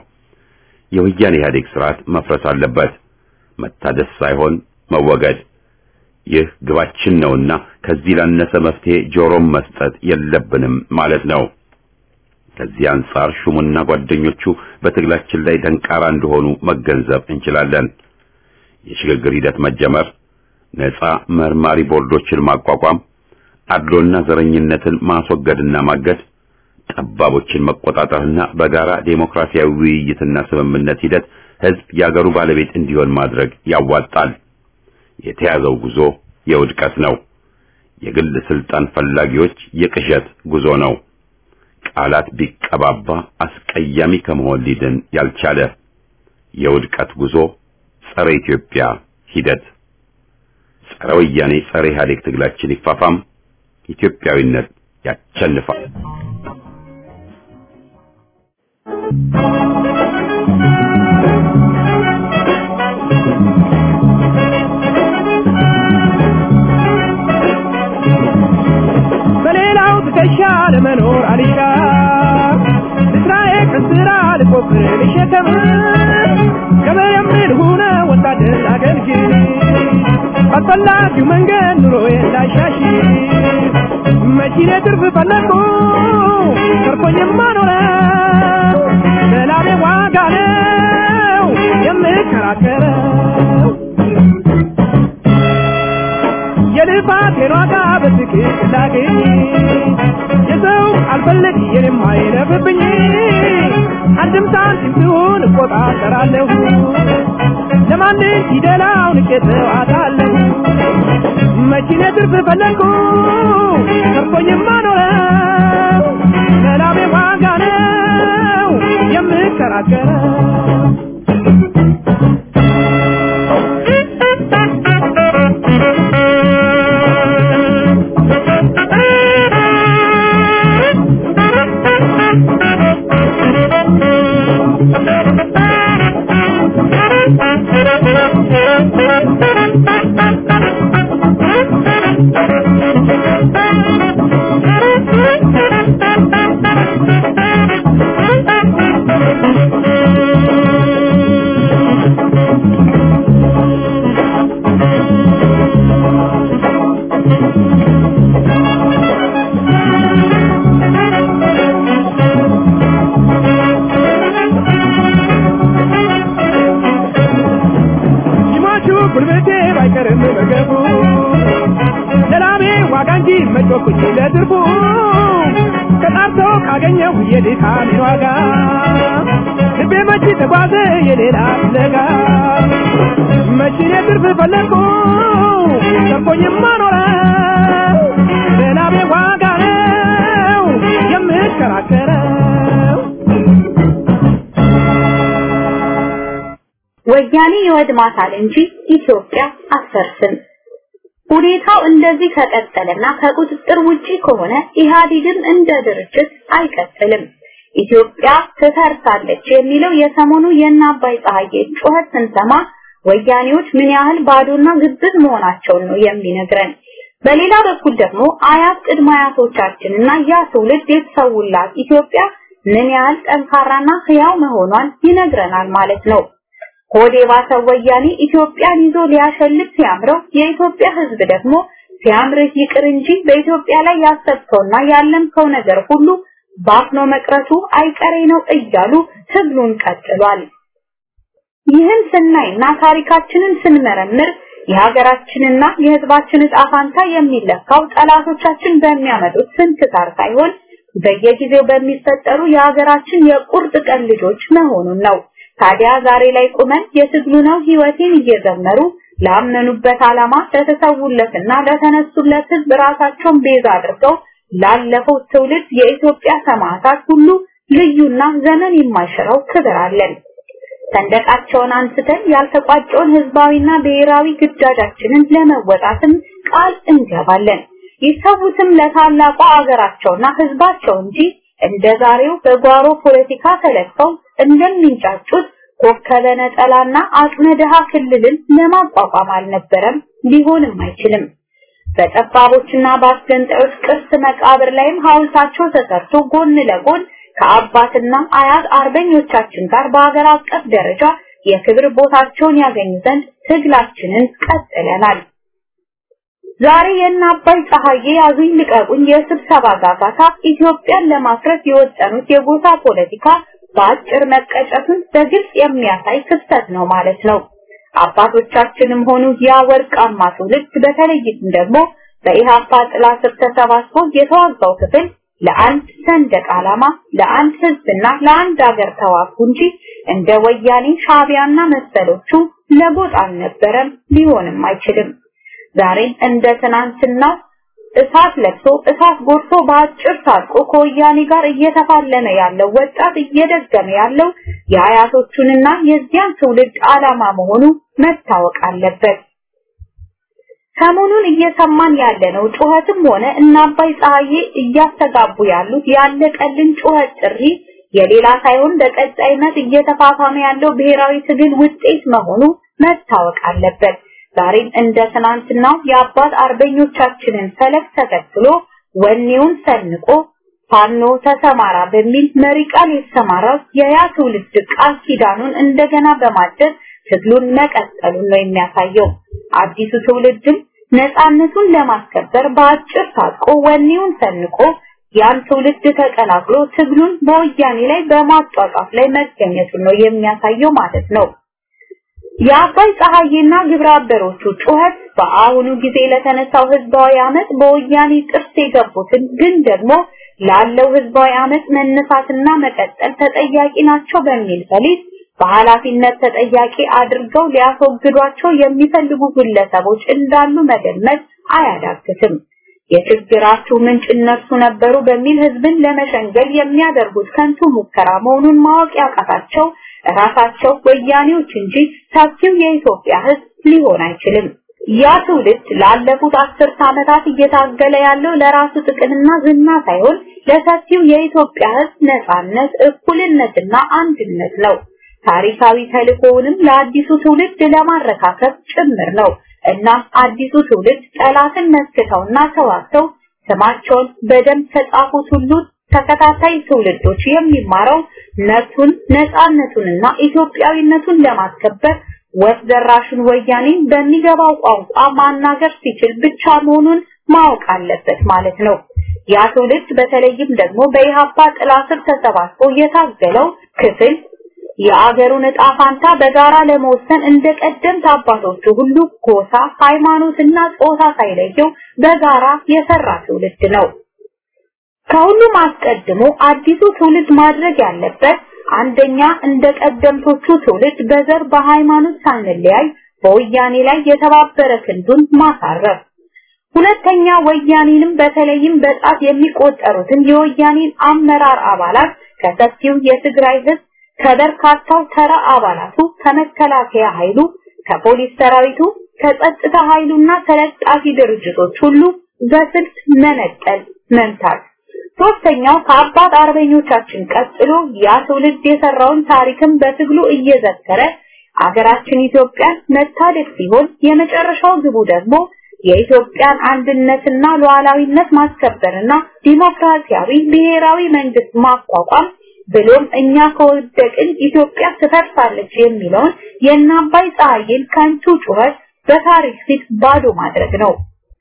የወያኔ ኢህአዴግ ስርዓት መፍረስ አለበት፣ መታደስ ሳይሆን መወገድ። ይህ ግባችን ነውና ከዚህ ላነሰ መፍትሄ ጆሮም መስጠት የለብንም ማለት ነው። ከዚህ አንጻር ሹሙና ጓደኞቹ በትግላችን ላይ ደንቃራ እንደሆኑ መገንዘብ እንችላለን። የሽግግር ሂደት መጀመር፣ ነፃ መርማሪ ቦርዶችን ማቋቋም አድሎና ዘረኝነትን ማስወገድና ማገድ፣ ጠባቦችን መቆጣጠርና በጋራ ዴሞክራሲያዊ ውይይትና ስምምነት ሂደት ህዝብ የአገሩ ባለቤት እንዲሆን ማድረግ ያዋጣል። የተያዘው ጉዞ የውድቀት ነው። የግል ስልጣን ፈላጊዎች የቅዠት ጉዞ ነው። ቃላት ቢቀባባ አስቀያሚ ከመሆን ሊድን ያልቻለ የውድቀት ጉዞ፣ ጸረ ኢትዮጵያ ሂደት፣ ጸረ ወያኔ፣ ጸረ ኢህአዴግ ትግላችን ይፋፋም። ኢትዮጵያዊነት ያቸንፋል። በሌላው ትከሻ ለመኖር አልሻ እስራኤል ከስራ ልቆፍር ልሸከም ገበሬም ልሁነ ወታደር አገልግል ባልፈላጊው መንገድ ኑሮዬ እንዳሻሽ መኪኔ ትርፍ ፈለግኩ ተርፎኝማ ኖረ ለላቤ ዋጋ ነው የምከራከረው የልፋቴን ዋጋ በትክክል ላገኝ የሰው አልፈልግ የኔም አይለፍብኝ አንድም ሳንቲም ሲሆን እቆጣጠራለሁ ለማንም ፊደላውን ቄተው አታለሁ መኪኔ ትርፍ ፈለግኩ ተርፎኝማ ኖረው ለላቤ ዋጋ ነው የምከራከረው ሲሟቹ ጉልበቴ ባይቀርም መገቡ ለላሜ ዋጋ እንጂ መጮኩኝ ለትርፉ ተጣርቶ ካገኘሁ የድካሜን ዋጋ ልቤ መቼ ተጓዘ የሌላ ፍለጋ መቼኔ ትርፍ ፈለግኩ ተርፎኝማ ኖረ ለላሜ ዋጋ ነው የምከራከረው ወያኔ ይወድማታል እንጂ ኢትዮጵያ አትፈርስም። ሁኔታው እንደዚህ ከቀጠለና ከቁጥጥር ውጪ ከሆነ ኢህአዴግም እንደ ድርጅት አይቀጥልም። ኢትዮጵያ ትፈርሳለች የሚለው የሰሞኑ የእነ አባይ ፀሐዬ ጩኸት ስንሰማ ወያኔዎች ምን ያህል ባዶና ግብዝ መሆናቸውን ነው የሚነግረን። በሌላ በኩል ደግሞ አያት ቅድመ አያቶቻችንና ያ ትውልድ የተሰውላት ኢትዮጵያ ምን ያህል ጠንካራና ህያው መሆኗን ይነግረናል ማለት ነው። ሆዴ ባሰው ወያኔ ኢትዮጵያን ይዞ ሊያሸልት ሲያምረው የኢትዮጵያ ህዝብ ደግሞ ሲያምርህ ይቅር እንጂ በኢትዮጵያ ላይ ያሰብከውና ያለምከው ነገር ሁሉ ባፍኖ መቅረቱ አይቀሬ ነው እያሉ ትግሉን ቀጥሏል። ይህን ስናይና ታሪካችንን ስንመረምር የሀገራችንና የህዝባችን ዕጣ ፋንታ የሚለካው ጠላቶቻችን በሚያመጡት ስንክሳር ሳይሆን በየጊዜው በሚፈጠሩ የሀገራችን የቁርጥ ቀን ልጆች መሆኑን ነው። ታዲያ ዛሬ ላይ ቁመን የትግሉ ነው ህይወቴን እየዘመሩ ላመኑበት ዓላማ ለተሰውለትና ለተነሱለት ህዝብ ራሳቸውን ቤዛ አድርገው ላለፈው ትውልድ የኢትዮጵያ ሰማዕታት ሁሉ ልዩና ዘመን የማይሽረው ክብር አለን። ሰንደቃቸውን አንስተን ያልተቋጨውን ህዝባዊና ብሔራዊ ግዳጃችንን ለመወጣትም ቃል እንገባለን። ይሰዉትም ለታላቋ አገራቸውና ህዝባቸው እንጂ እንደ ዛሬው በጓሮ ፖለቲካ ተለክተው እንደሚንጫጩት ኮከበ ነጠላና አቅመ ድሃ ክልልን ለማቋቋም አልነበረም፣ ሊሆንም አይችልም። በጠባቦችና በአስገንጣዮች ቅርስ መቃብር ላይም ሐውልታቸው ተሰርቶ ጎን ለጎን ከአባትና አያት አርበኞቻችን ጋር በሀገር አቀፍ ደረጃ የክብር ቦታቸውን ያገኙ ዘንድ ትግላችንን ቀጥለናል። ዛሬ የእነ አባይ ፀሐዬ ያዙኝ ልቀቁኝ የስብሰባ ጋጋታ ኢትዮጵያን ለማፍረስ የወጠኑት የጎሳ ፖለቲካ በአጭር መቀጨቱን በግልጽ የሚያሳይ ክስተት ነው ማለት ነው። አባቶቻችንም ሆኑ ያ ወርቃማ ትውልድ በተለይም ደግሞ በኢሃፓ ጥላ ስር ተሰባስቦ የተዋጋው ክፍል ለአንድ ሰንደቅ ዓላማ፣ ለአንድ ህዝብና ለአንድ ሀገር ተዋጉ እንጂ እንደ ወያኔ ሻቢያና መሰሎቹ ለጎጥ አልነበረም፣ ሊሆንም አይችልም። ዛሬም እንደ ትናንትናው እሳት ለብሶ እሳት ጎርሶ በአጭር ታጥቆ ከወያኔ ጋር እየተፋለመ ያለው ወጣት እየደገመ ያለው የአያቶቹንና የዚያን ትውልድ ዓላማ መሆኑ መታወቅ አለበት። ሰሞኑን እየሰማን ያለነው ጩኸትም ሆነ እና አባይ ፀሐዬ እያስተጋቡ ያሉት ያለቀልን ጩኸት ጥሪ የሌላ ሳይሆን በቀጣይነት እየተፋፋመ ያለው ብሔራዊ ትግል ውጤት መሆኑ መታወቅ አለበት። ዛሬም እንደ ትናንትናው የአባት አርበኞቻችንን ፈለግ ተከትሎ ወኔውን ሰንቆ ፋኖ ተሰማራ በሚል መሪ ቃል የተሰማራው የያ ትውልድ ቃል ኪዳኑን እንደገና በማደስ ትግሉን መቀጠሉን ነው የሚያሳየው። አዲሱ ትውልድም ነፃነቱን ለማስከበር በአጭር ታጥቆ ወኔውን ሰንቆ ያን ትውልድ ተቀላቅሎ ትግሉን በወያኔ ላይ በማጧጧፍ ላይ መገኘቱን ነው የሚያሳየው ማለት ነው። የአባይ ፀሐዬና ግብረ አበሮቹ ጩኸት በአሁኑ ጊዜ ለተነሳው ህዝባዊ አመት በወያኔ ጥርስ የገቡትን ግን ደግሞ ላለው ህዝባዊ አመት መነሳትና መቀጠል ተጠያቂ ናቸው በሚል ፈሊጥ በኃላፊነት ተጠያቂ አድርገው ሊያስወግዷቸው የሚፈልጉ ግለሰቦች እንዳሉ መገመት አያዳግትም። የችግራችሁ ምንጭ እነርሱ ነበሩ በሚል ህዝብን ለመሸንገል የሚያደርጉት ከንቱ ሙከራ መሆኑን ማወቅ ያቃታቸው ራሳቸው ወያኔዎች እንጂ ሰፊው የኢትዮጵያ ህዝብ ሊሆን አይችልም። ያ ትውልድ ላለፉት አስርት ዓመታት እየታገለ ያለው ለራሱ ጥቅምና ዝና ሳይሆን ለሰፊው የኢትዮጵያ ህዝብ ነጻነት፣ እኩልነትና አንድነት ነው። ታሪካዊ ተልእኮውንም ለአዲሱ ትውልድ ለማረካከብ ጭምር ነው እና አዲሱ ትውልድ ጠላትን መስክተውና ተዋግተው ስማቸውን በደንብ ተጻፉት ሁሉ ተከታታይ ትውልዶች የሚማረው መብቱን ነፃነቱንና ኢትዮጵያዊነቱን ለማስከበር ወፍ ዘራሹን ወያኔ በሚገባው ቋንቋ ማናገር ሲችል ብቻ መሆኑን ማወቅ አለበት ማለት ነው። ያ ትውልድ በተለይም ደግሞ በኢሃፓ ጥላ ስር ተሰባስቦ የታገለው ክፍል የአገሩን ዕጣ ፋንታ በጋራ ለመወሰን እንደ ቀደምት አባቶቹ ሁሉ ጎሳ፣ ሃይማኖትና ጾታ ሳይለየው በጋራ የሰራ ትውልድ ነው። ከሁሉም አስቀድሞ አዲሱ ትውልድ ማድረግ ያለበት አንደኛ እንደ ቀደምቶቹ ትውልድ በዘር በሃይማኖት ሳንለያይ በወያኔ ላይ የተባበረ ክንዱን ማሳረፍ፣ ሁለተኛ ወያኔንም በተለይም በጣት የሚቆጠሩትን የወያኔን አመራር አባላት ከሰፊው የትግራይ ህዝብ ከበርካታው ተራ አባላቱ ከመከላከያ ኃይሉ ከፖሊስ ሰራዊቱ ከጸጥታ ኃይሉና ተለጣፊ ድርጅቶች ሁሉ በስልት መነጠል መምታት ሶስተኛው ከአባት አርበኞቻችን ቀጥሎ ያ ትውልድ የሰራውን ታሪክም በትግሉ እየዘከረ አገራችን ኢትዮጵያን መታደግ ሲሆን የመጨረሻው ግቡ ደግሞ የኢትዮጵያን አንድነትና ሉዓላዊነት ማስከበርና ዲሞክራሲያዊ ብሔራዊ መንግስት ማቋቋም ብሎም እኛ ከወደቅን ኢትዮጵያ ትፈርሳለች የሚለውን የእናባይ ፀሐይን ከንቱ ጩኸት በታሪክ ፊት ባዶ ማድረግ ነው።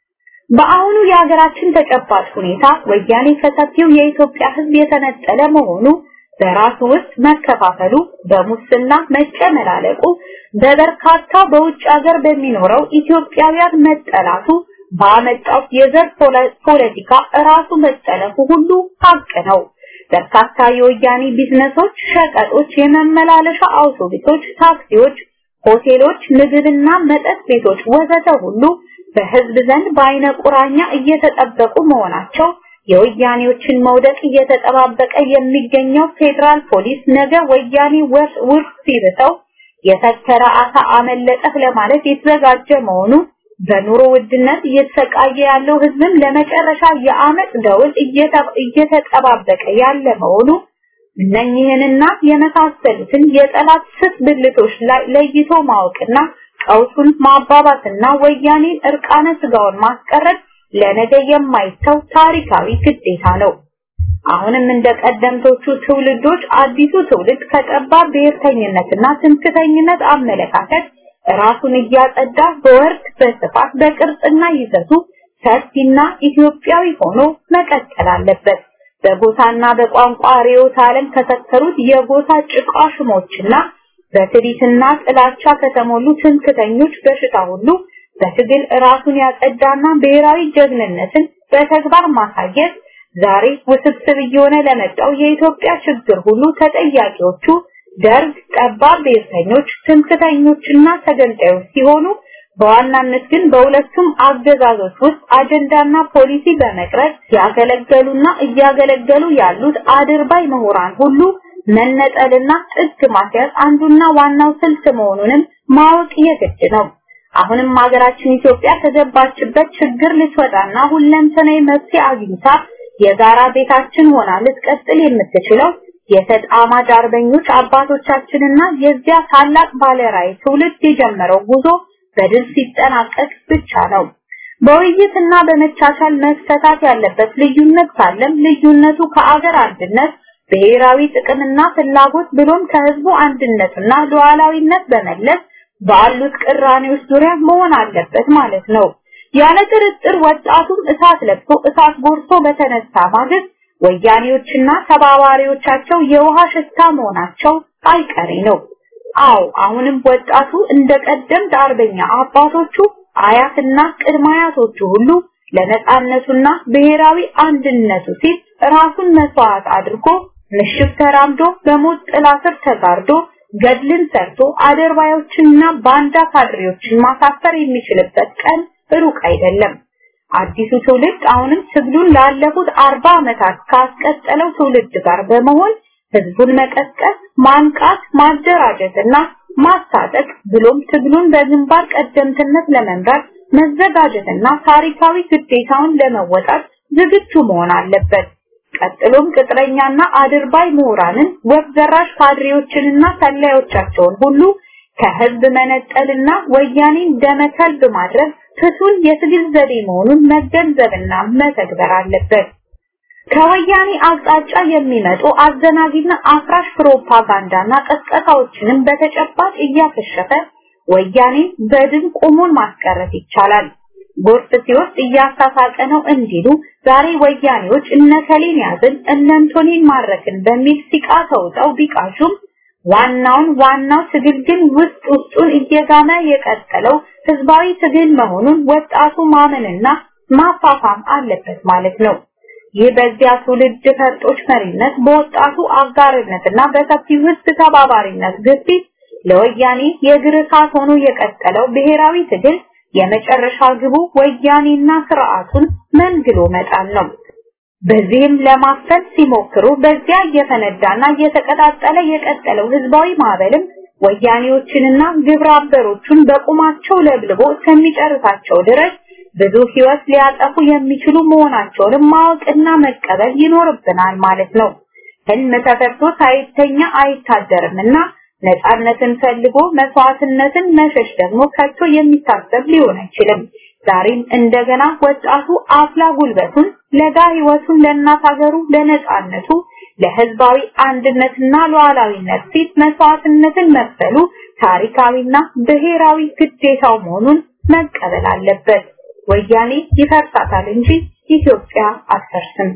በአሁኑ የሀገራችን ተጨባጭ ሁኔታ ወያኔ ከሰፊው የኢትዮጵያ ሕዝብ የተነጠለ መሆኑ በራሱ ውስጥ መከፋፈሉ፣ በሙስና መጨመላለቁ፣ በበርካታ በውጭ ሀገር በሚኖረው ኢትዮጵያውያን መጠላቱ ባመጣው የዘር ፖለቲካ ራሱ መጠለፉ ሁሉ ሀቅ ነው። በርካታ የወያኔ ቢዝነሶች፣ ሸቀጦች፣ የመመላለሻ አውቶቡሶች፣ ታክሲዎች፣ ሆቴሎች፣ ምግብና መጠጥ ቤቶች ወዘተ ሁሉ በህዝብ ዘንድ በአይነ ቁራኛ እየተጠበቁ መሆናቸው የወያኔዎችን መውደቅ እየተጠባበቀ የሚገኘው ፌዴራል ፖሊስ ነገ ወያኔ ውርስ ሲርተው የተከረ አሳ አመለጠህ ለማለት የተዘጋጀ መሆኑ በኑሮ ውድነት እየተሰቃየ ያለው ህዝብም ለመጨረሻ የአመት ደውል እየተጠባበቀ ያለ መሆኑ እነኚህንና የመሳሰሉትን የጠላት ስስ ብልቶች ላይ ለይቶ ማወቅና ቀውሱን ማባባስና ወያኔን እርቃነ ስጋውን ማስቀረት ለነገ የማይተው ታሪካዊ ግዴታ ነው። አሁንም እንደ ቀደምቶቹ ትውልዶች አዲሱ ትውልድ ከጠባብ ብሔርተኝነትና ትምክተኝነት አመለካከት ራሱን እያጸዳ በወርድ በስፋት በቅርጽና ይዘቱ ሰፊና ኢትዮጵያዊ ሆኖ መቀጠል አለበት። በጎሳና በቋንቋ ርዕዮተ ዓለም ከሰከሩት የጎሳ ጭቃሽሞችና በትዕቢትና ጥላቻ ከተሞሉ ትምክተኞች በሽታ ሁሉ በትግል ራሱን ያጸዳና ብሔራዊ ጀግንነትን በተግባር ማሳየት ዛሬ ውስብስብ እየሆነ ለመጣው የኢትዮጵያ ችግር ሁሉ ተጠያቂዎቹ ደርግ፣ ጠባብ ብሔርተኞች፣ ትምክተኞችና ተገንጣዮች ሲሆኑ በዋናነት ግን በሁለቱም አገዛዞች ውስጥ አጀንዳና ፖሊሲ በመቅረጽ ያገለገሉና እያገለገሉ ያሉት አድርባይ ምሁራን ሁሉ መነጠልና ጥግ ማስያዝ አንዱና ዋናው ስልት መሆኑንም ማወቅ የግድ ነው። አሁንም ሀገራችን ኢትዮጵያ ከገባችበት ችግር ልትወጣና ሁለንተናዊ መፍትሄ አግኝታ የጋራ ቤታችን ሆና ልትቀጥል የምትችለው የተጣማጅ አርበኞች አባቶቻችንና የዚያ ታላቅ ባለራዕይ ትውልድ የጀመረው ጉዞ በድል ሲጠናቀቅ ብቻ ነው። በውይይትና በመቻቻል መፈታት ያለበት ልዩነት ካለም ልዩነቱ ከአገር አንድነት ብሔራዊ ጥቅምና ፍላጎት ብሎም ከህዝቡ አንድነትና ሉዓላዊነት በመለስ ባሉት ቅራኔዎች ዙሪያ መሆን አለበት ማለት ነው። ያለ ጥርጥር ወጣቱም እሳት ለብሶ እሳት ጎርሶ በተነሳ ማግስት ወያኔዎችና ተባባሪዎቻቸው የውሃ ሽታ መሆናቸው አይቀሬ ነው። አዎ አሁንም ወጣቱ እንደ ቀደምት አርበኛ አባቶቹ አያትና ቅድመ አያቶቹ ሁሉ ለነጻነቱና ብሔራዊ አንድነቱ ሲል ራሱን መስዋዕት አድርጎ ምሽግ ተራምዶ በሞት ጥላ ስር ተጋርዶ ገድልን ሰርቶ አደርባዮችንና ባንዳ ካድሬዎችን ማሳፈር የሚችልበት ቀን ሩቅ አይደለም። አዲሱ ትውልድ አሁንም ትግሉን ላለፉት አርባ ዓመታት ካስቀጠለው ትውልድ ጋር በመሆን ህዝቡን መቀስቀስ፣ ማንቃት፣ ማደራጀትና ማስታጠቅ ብሎም ትግሉን በግንባር ቀደምትነት ለመምራት መዘጋጀትና ታሪካዊ ግዴታውን ለመወጣት ዝግጁ መሆን አለበት። ቀጥሎም ቅጥረኛና አድርባይ ምሁራንን ወፍ ዘራሽ ካድሬዎችንና ሰላዮቻቸውን ሁሉ ከህዝብ መነጠልና ወያኔን ደመከልብ ማድረግ ፍቱን የትግል ዘዴ መሆኑን መገንዘብና መተግበር አለበት። ከወያኔ አቅጣጫ የሚመጡ አዘናጊና አፍራሽ ፕሮፓጋንዳና ቀስቀሳዎችንም በተጨባጭ እያከሸፈ ወያኔ በድን ቆሞን ማስቀረት ይቻላል። ጎርፍ ሲወስድ እያሳሳቀ ነው እንዲሉ ዛሬ ወያኔዎች እነከሌን ያዝን እነንቶኔን ማረክን በሚል ሲቃ ተውጠው ቢቃሹም ዋናውን ዋናው ትግል ግን ውስጥ ውስጡን እየጋመ የቀጠለው ህዝባዊ ትግል መሆኑን ወጣቱ ማመንና ማፋፋም አለበት ማለት ነው። ይህ በዚያ ትውልድ ፈርጦች መሪነት በወጣቱ አጋርነትና በሰፊው ህዝብ ተባባሪነት ግፊት ለወያኔ የእግር እሳት ሆኖ የቀጠለው ብሔራዊ ትግል የመጨረሻ ግቡ ወያኔና ስርዓቱን መንግሎ መጣል ነው። በዚህም ለማፈን ሲሞክሩ በዚያ እየፈነዳና እየተቀጣጠለ የቀጠለው ህዝባዊ ማዕበልም ወያኔዎችንና ግብረ አበሮቹን በቁማቸው ለብልቦ እስከሚጨርሳቸው ድረስ ብዙ ህይወት ሊያጠፉ የሚችሉ መሆናቸውንም ማወቅና መቀበል ይኖርብናል ማለት ነው። ህልም ተፈርቶ ሳይተኛ አይታደርምና ነፃነትን ፈልጎ መስዋዕትነትን መሸሽ ደግሞ ከቶ የሚታሰብ ሊሆን አይችልም። ዛሬም እንደገና ወጣቱ አፍላ ጉልበቱን ለጋ ህይወቱን ለእናት ሀገሩ ለነፃነቱ ለህዝባዊ አንድነትና ሉዓላዊነት ሲል መስዋዕትነትን መክፈሉ ታሪካዊና ብሔራዊ ግዴታው መሆኑን መቀበል አለበት። ወያኔ ይፈርሳታል እንጂ ኢትዮጵያ አትፈርስም።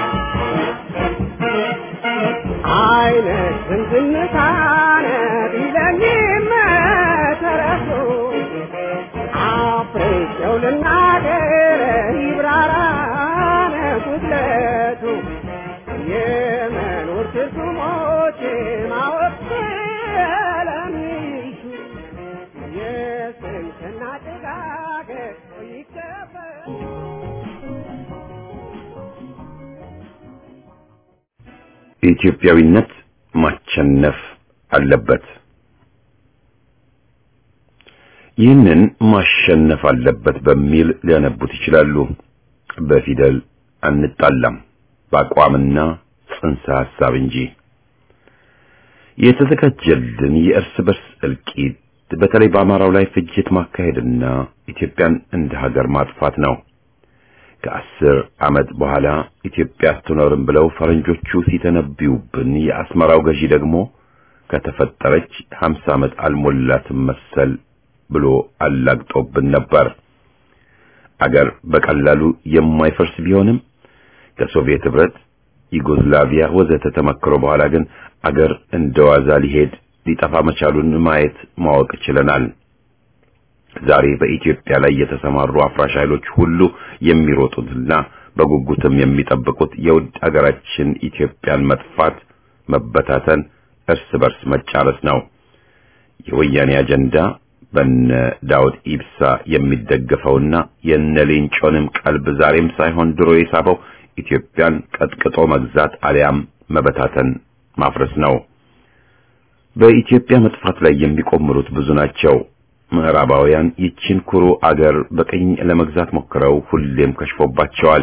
አይነት ዝምዝምታነ ቢለ የኢትዮጵያዊነት ማቸነፍ አለበት። ይህንን ማሸነፍ አለበት በሚል ሊያነቡት ይችላሉ። በፊደል አንጣላም፣ በአቋምና ጽንሰ ሐሳብ እንጂ። የተዘጋጀልን የእርስ በርስ እልቂት በተለይ በአማራው ላይ ፍጅት ማካሄድና ኢትዮጵያን እንደ ሀገር ማጥፋት ነው። ከአስር ዓመት በኋላ ኢትዮጵያ አትኖርም ብለው ፈረንጆቹ ሲተነብዩብን የአስመራው ገዢ ደግሞ ከተፈጠረች ሀምሳ ዓመት አልሞላትም መሰል ብሎ አላግጦብን ነበር። አገር በቀላሉ የማይፈርስ ቢሆንም ከሶቪየት ህብረት፣ ዩጎዝላቪያ ወዘተ ተመክሮ በኋላ ግን አገር እንደዋዛ ሊሄድ ሊጠፋ መቻሉን ማየት ማወቅ ችለናል። ዛሬ በኢትዮጵያ ላይ የተሰማሩ አፍራሽ ኃይሎች ሁሉ የሚሮጡትና በጉጉትም የሚጠብቁት የውድ አገራችን ኢትዮጵያን መጥፋት፣ መበታተን፣ እርስ በርስ መጫረስ ነው። የወያኔ አጀንዳ በነ ዳውድ ኢብሳ የሚደገፈውና የነ ሌንጮንም ቀልብ ዛሬም ሳይሆን ድሮ የሳበው ኢትዮጵያን ቀጥቅጦ መግዛት አሊያም መበታተን ማፍረስ ነው። በኢትዮጵያ መጥፋት ላይ የሚቆምሩት ብዙ ናቸው። ምዕራባውያን ይችን ኩሩ አገር በቅኝ ለመግዛት ሞክረው ሁሌም ከሽፎባቸዋል።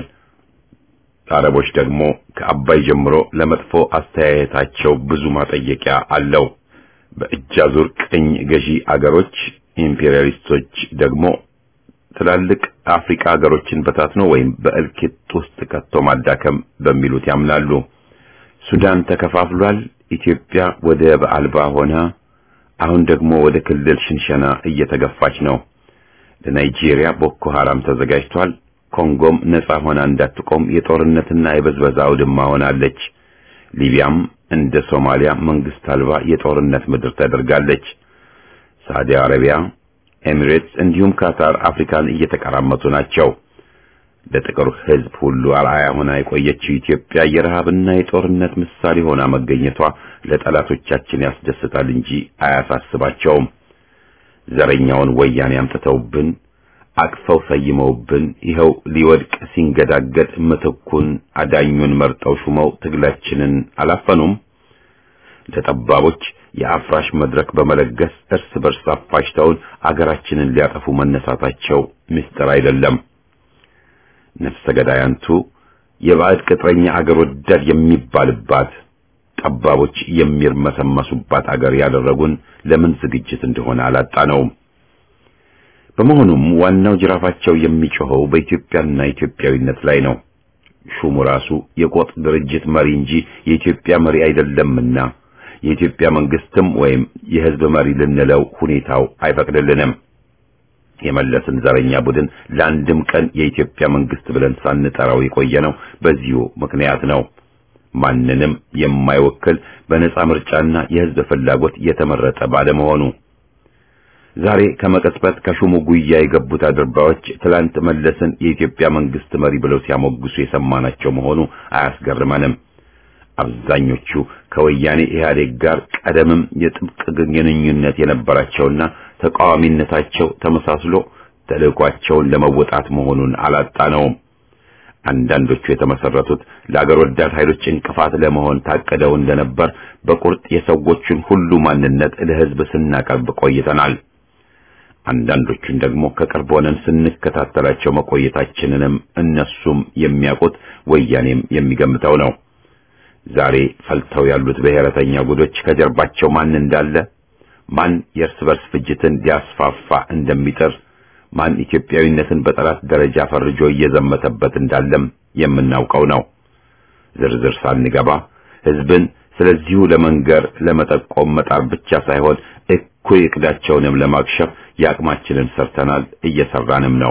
አረቦች ደግሞ ከአባይ ጀምሮ ለመጥፎ አስተያየታቸው ብዙ ማጠየቂያ አለው። በእጅ አዙር ቅኝ ገዢ አገሮች ኢምፔሪያሊስቶች ደግሞ ትላልቅ አፍሪካ ሀገሮችን በታትኖ ወይም በእልቂት ውስጥ ከቶ ማዳከም በሚሉት ያምናሉ። ሱዳን ተከፋፍሏል። ኢትዮጵያ ወደብ አልባ ሆና አሁን ደግሞ ወደ ክልል ሽንሸና እየተገፋች ነው። ለናይጄሪያ ቦኮ ሐራም ተዘጋጅቷል። ኮንጎም ነጻ ሆና እንዳትቆም የጦርነትና የበዝበዛ አውድማ ሆናለች። ሊቢያም እንደ ሶማሊያ መንግስት አልባ የጦርነት ምድር ተደርጋለች። ሳዑዲ አረቢያ፣ ኤሚሬትስ እንዲሁም ካታር አፍሪካን እየተቀራመቱ ናቸው። ለጥቁር ሕዝብ ሁሉ አርአያ ሆና የቆየችው ኢትዮጵያ የረሃብና የጦርነት ምሳሌ ሆና መገኘቷ ለጠላቶቻችን ያስደስታል እንጂ አያሳስባቸውም። ዘረኛውን ወያኔ አምጥተውብን አቅፈው ሰይመውብን ይኸው ሊወድቅ ሲንገዳገድ ምትኩን አዳኙን መርጠው ሹመው ትግላችንን አላፈኑም። ለጠባቦች የአፍራሽ መድረክ በመለገስ እርስ በርስ አፋጅተውን አገራችንን ሊያጠፉ መነሳታቸው ምስጢር አይደለም። ነፍሰ ገዳያንቱ የባዕድ ቅጥረኛ አገር ወዳድ የሚባልባት ጠባቦች የሚርመሰመሱባት አገር ያደረጉን ለምን ዝግጅት እንደሆነ አላጣነውም። በመሆኑም ዋናው ጅራፋቸው የሚጮኸው በኢትዮጵያና ኢትዮጵያዊነት ላይ ነው። ሹሙ ራሱ የቆጥ ድርጅት መሪ እንጂ የኢትዮጵያ መሪ አይደለምና የኢትዮጵያ መንግስትም ወይም የሕዝብ መሪ ልንለው ሁኔታው አይፈቅድልንም። የመለስን ዘረኛ ቡድን ለአንድም ቀን የኢትዮጵያ መንግስት ብለን ሳንጠራው የቆየነው በዚሁ ምክንያት ነው። ማንንም የማይወክል በነጻ ምርጫና የሕዝብ ፍላጎት የተመረጠ ባለመሆኑ ዛሬ ከመቀጽበት ከሹሙ ጉያ የገቡት አድርባዮች ትላንት መለስን የኢትዮጵያ መንግስት መሪ ብለው ሲያሞግሱ የሰማናቸው መሆኑ አያስገርመንም። አብዛኞቹ ከወያኔ ኢህአዴግ ጋር ቀደምም የጥብቅ ግንኙነት የነበራቸውና ተቃዋሚነታቸው ተመሳስሎ ተልዕኳቸውን ለመወጣት መሆኑን አላጣነውም። አንዳንዶቹ የተመሰረቱት ለአገር ወዳድ ኃይሎች እንቅፋት ለመሆን ታቅደው እንደነበር በቁርጥ የሰዎቹን ሁሉ ማንነት ለህዝብ ስናቀርብ ቆይተናል። አንዳንዶቹን ደግሞ ከቅርብ ሆነን ስንከታተላቸው መቆየታችንንም እነሱም የሚያውቁት ወያኔም የሚገምተው ነው። ዛሬ ፈልተው ያሉት ብሔረተኛ ጉዶች ከጀርባቸው ማን እንዳለ፣ ማን የእርስ በርስ ፍጅትን ሊያስፋፋ እንደሚጥር፣ ማን ኢትዮጵያዊነትን በጠላት ደረጃ ፈርጆ እየዘመተበት እንዳለም የምናውቀው ነው። ዝርዝር ሳንገባ ህዝብን ስለዚሁ ለመንገር ለመጠቆም መጣር ብቻ ሳይሆን እኩይ እቅዳቸውንም ለማክሸፍ የአቅማችንን ሰርተናል፣ እየሰራንም ነው።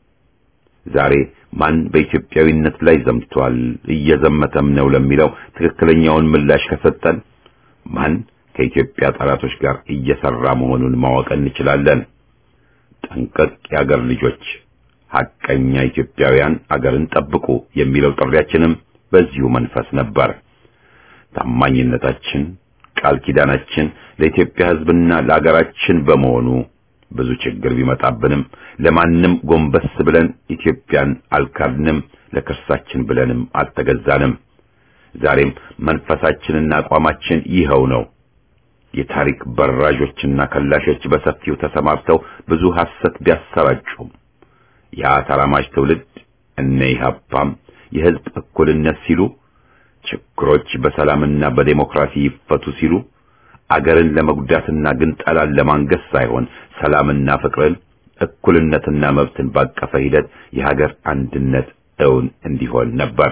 ዛሬ ማን በኢትዮጵያዊነት ላይ ዘምቷል እየዘመተም ነው ለሚለው ትክክለኛውን ምላሽ ከሰጠን ማን ከኢትዮጵያ ጠላቶች ጋር እየሰራ መሆኑን ማወቅ እንችላለን። ጠንቀቅ የአገር ልጆች፣ ሐቀኛ ኢትዮጵያውያን አገርን ጠብቁ የሚለው ጥሪያችንም በዚሁ መንፈስ ነበር። ታማኝነታችን፣ ቃል ኪዳናችን ለኢትዮጵያ ሕዝብና ለአገራችን በመሆኑ ብዙ ችግር ቢመጣብንም ለማንም ጎንበስ ብለን ኢትዮጵያን አልካድንም፣ ለክርሳችን ብለንም አልተገዛንም። ዛሬም መንፈሳችንና አቋማችን ይኸው ነው። የታሪክ በራዦችና ከላሾች በሰፊው ተሰማርተው ብዙ ሐሰት ቢያሰራጩም ያ ተራማጅ ትውልድ እነ ኢህአፓም የህዝብ እኩልነት ሲሉ ችግሮች በሰላምና በዴሞክራሲ ይፈቱ ሲሉ አገርን ለመጉዳትና ግንጠላን ለማንገስ ሳይሆን ሰላምና ፍቅርን እኩልነትና መብትን ባቀፈ ሂደት የሀገር አንድነት እውን እንዲሆን ነበር።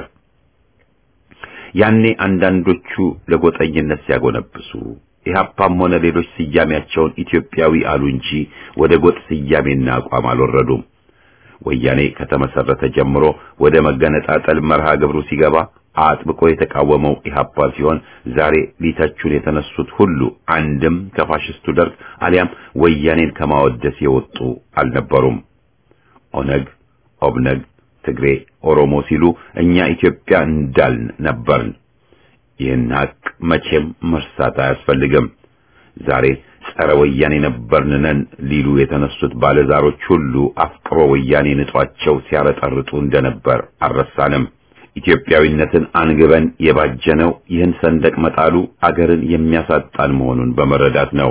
ያኔ አንዳንዶቹ ለጎጠኝነት ሲያጎነብሱ ኢህአፓም ሆነ ሌሎች ስያሜያቸውን ኢትዮጵያዊ አሉ እንጂ ወደ ጎጥ ስያሜና አቋም አልወረዱም። ወያኔ ከተመሰረተ ጀምሮ ወደ መገነጣጠል መርሃ ግብሩ ሲገባ አጥብቆ የተቃወመው ኢህአፓ ሲሆን ዛሬ ሊተቹን የተነሱት ሁሉ አንድም ከፋሽስቱ ደርግ አሊያም ወያኔን ከማወደስ የወጡ አልነበሩም። ኦነግ፣ ኦብነግ፣ ትግሬ፣ ኦሮሞ ሲሉ እኛ ኢትዮጵያ እንዳልን ነበርን። ይህን ሀቅ መቼም መርሳት አያስፈልግም። ዛሬ ጸረ ወያኔ ነበርንነን ሊሉ የተነሱት ባለዛሮች ሁሉ አፍቅሮ ወያኔ ንጧቸው ሲያረጠርጡ እንደነበር አልረሳንም። ኢትዮጵያዊነትን አንግበን የባጀነው ይህን ሰንደቅ መጣሉ አገርን የሚያሳጣን መሆኑን በመረዳት ነው።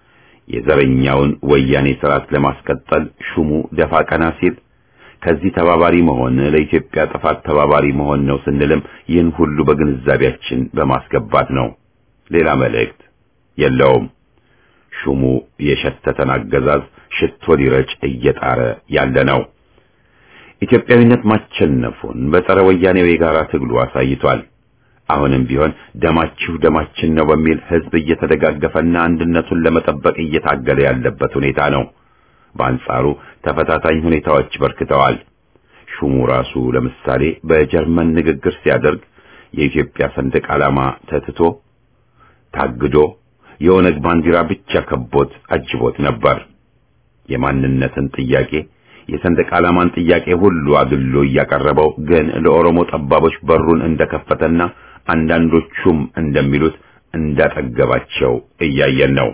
የዘረኛውን ወያኔ ስርዓት ለማስቀጠል ሹሙ ደፋ ቀና ሲል ከዚህ ተባባሪ መሆን ለኢትዮጵያ ጥፋት ተባባሪ መሆን ነው ስንልም ይህን ሁሉ በግንዛቤያችን በማስገባት ነው። ሌላ መልእክት የለውም። ሹሙ የሸተተን አገዛዝ ሽቶ ሊረጭ እየጣረ ያለ ነው። ኢትዮጵያዊነት ማቸነፉን በጸረ ወያኔው የጋራ ትግሉ አሳይቷል። አሁንም ቢሆን ደማችሁ ደማችን ነው በሚል ህዝብ እየተደጋገፈና አንድነቱን ለመጠበቅ እየታገለ ያለበት ሁኔታ ነው። በአንጻሩ ተፈታታኝ ሁኔታዎች በርክተዋል። ሹሙ ራሱ ለምሳሌ በጀርመን ንግግር ሲያደርግ የኢትዮጵያ ሰንደቅ ዓላማ ተትቶ ታግዶ የኦነግ ባንዲራ ብቻ ከቦት አጅቦት ነበር። የማንነትን ጥያቄ የሰንደቅ ዓላማን ጥያቄ ሁሉ አግሎ እያቀረበው ግን ለኦሮሞ ጠባቦች በሩን እንደከፈተና አንዳንዶቹም እንደሚሉት እንዳጠገባቸው እያየን ነው።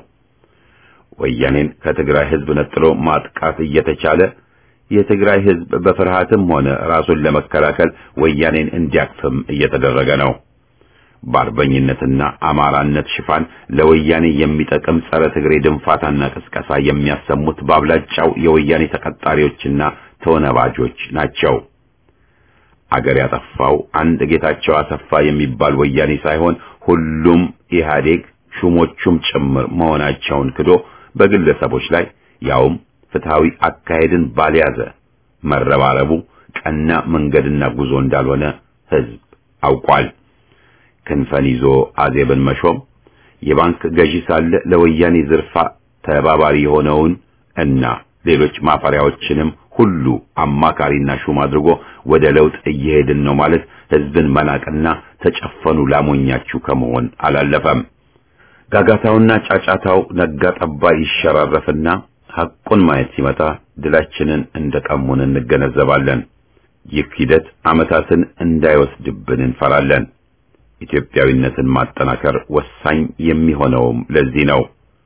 ወያኔን ከትግራይ ህዝብ ነጥሎ ማጥቃት እየተቻለ የትግራይ ህዝብ በፍርሃትም ሆነ ራሱን ለመከላከል ወያኔን እንዲያቅፍም እየተደረገ ነው። በአርበኝነትና አማራነት ሽፋን ለወያኔ የሚጠቅም ጸረ ትግሬ ድንፋታና ቅስቀሳ የሚያሰሙት በአብላጫው የወያኔ ተቀጣሪዎችና ተወነባጆች ናቸው። አገር ያጠፋው አንድ ጌታቸው አሰፋ የሚባል ወያኔ ሳይሆን ሁሉም ኢህአዴግ ሹሞቹም ጭምር መሆናቸውን ክዶ በግለሰቦች ላይ ያውም ፍትሃዊ አካሄድን ባልያዘ መረባረቡ ቀና መንገድና ጉዞ እንዳልሆነ ህዝብ አውቋል። ክንፈን ይዞ አዜብን መሾም የባንክ ገዢ ሳለ ለወያኔ ዝርፋ ተባባሪ የሆነውን እና ሌሎች ማፈሪያዎችንም ሁሉ አማካሪና ሹም አድርጎ ወደ ለውጥ እየሄድን ነው ማለት ህዝብን መናቅና ተጨፈኑ ላሞኛችሁ ከመሆን አላለፈም። ጋጋታውና ጫጫታው ነጋ ጠባ ይሸራረፍና ሐቁን ማየት ሲመጣ ድላችንን እንደቀሙን እንገነዘባለን። ይህ ሂደት ዓመታትን እንዳይወስድብን እንፈራለን። ኢትዮጵያዊነትን ማጠናከር ወሳኝ የሚሆነውም ለዚህ ነው።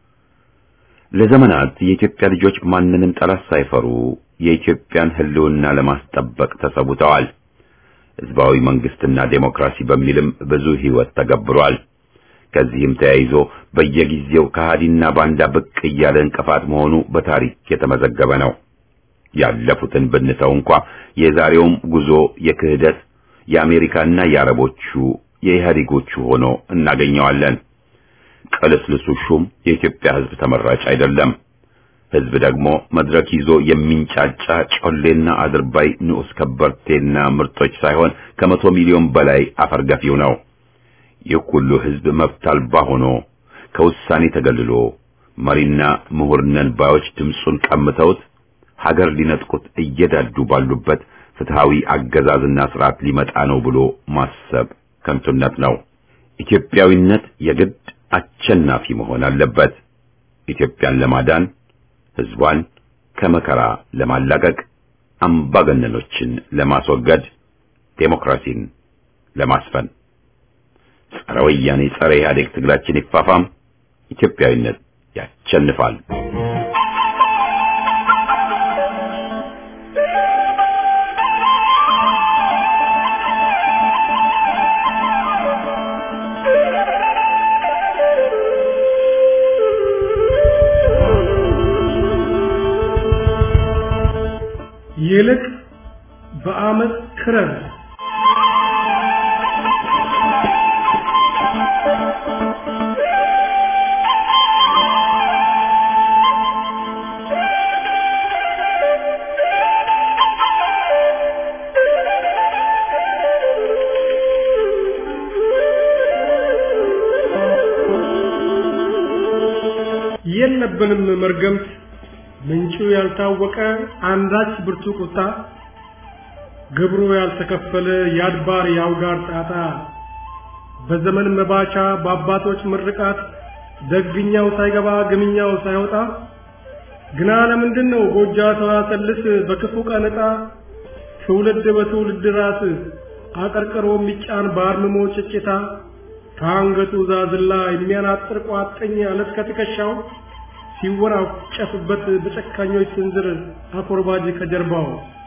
ለዘመናት የኢትዮጵያ ልጆች ማንንም ጠላት ሳይፈሩ የኢትዮጵያን ሕልውና ለማስጠበቅ ተሰውተዋል። ህዝባዊ መንግስትና ዴሞክራሲ በሚልም ብዙ ህይወት ተገብሯል። ከዚህም ተያይዞ በየጊዜው ከሃዲና ባንዳ ብቅ እያለ እንቅፋት መሆኑ በታሪክ የተመዘገበ ነው። ያለፉትን ብንተው እንኳ የዛሬውም ጉዞ የክህደት የአሜሪካና የአረቦቹ የኢህአዴጎቹ ሆኖ እናገኘዋለን። ቅልስልሱ ሹም የኢትዮጵያ ህዝብ ተመራጭ አይደለም። ህዝብ ደግሞ መድረክ ይዞ የሚንጫጫ ጮሌና አድርባይ ንዑስ ከበርቴና ምርጦች ሳይሆን ከመቶ ሚሊዮን በላይ አፈርገፊው ነው። ይህ ሁሉ ህዝብ መብት አልባ ሆኖ ከውሳኔ ተገልሎ መሪና ምሁር ነን ባዮች ድምፁን ቀምተውት ሀገር ሊነጥቁት እየዳዱ ባሉበት ፍትሃዊ አገዛዝና ስርዓት ሊመጣ ነው ብሎ ማሰብ ከንቱነት ነው። ኢትዮጵያዊነት የግድ አሸናፊ መሆን አለበት። ኢትዮጵያን ለማዳን ህዝቧን ከመከራ ለማላቀቅ አምባገነኖችን ለማስወገድ ዴሞክራሲን ለማስፈን ጸረ ወያኔ ጸረ ኢህአዴግ ትግላችን ይፋፋም። ኢትዮጵያዊነት ያሸንፋል። ይልቅ በአመፅ ክረር የለብንም መርገምት ምንጩ ያልታወቀ አንዳች ብርቱ ቁጣ ግብሩ ያልተከፈለ የአድባር የአውጋር ጣጣ በዘመን መባቻ በአባቶች ምርቃት ደግኛው ሳይገባ ግምኛው ሳይወጣ ግና ለምንድን ነው ጎጃ ተዋሰልስ በክፉ ቀን ዕጣ ትውልድ በትውልድ ራስ አቀርቅሮ የሚጫን በአርምሞ ጭጭታ ከአንገቱ ዛዝላ የሚያናጥር ቋጥኝ አለት ከትከሻው ሲወራጨፍበት በጨካኞች ስንዝር አኮርባጅ ከጀርባው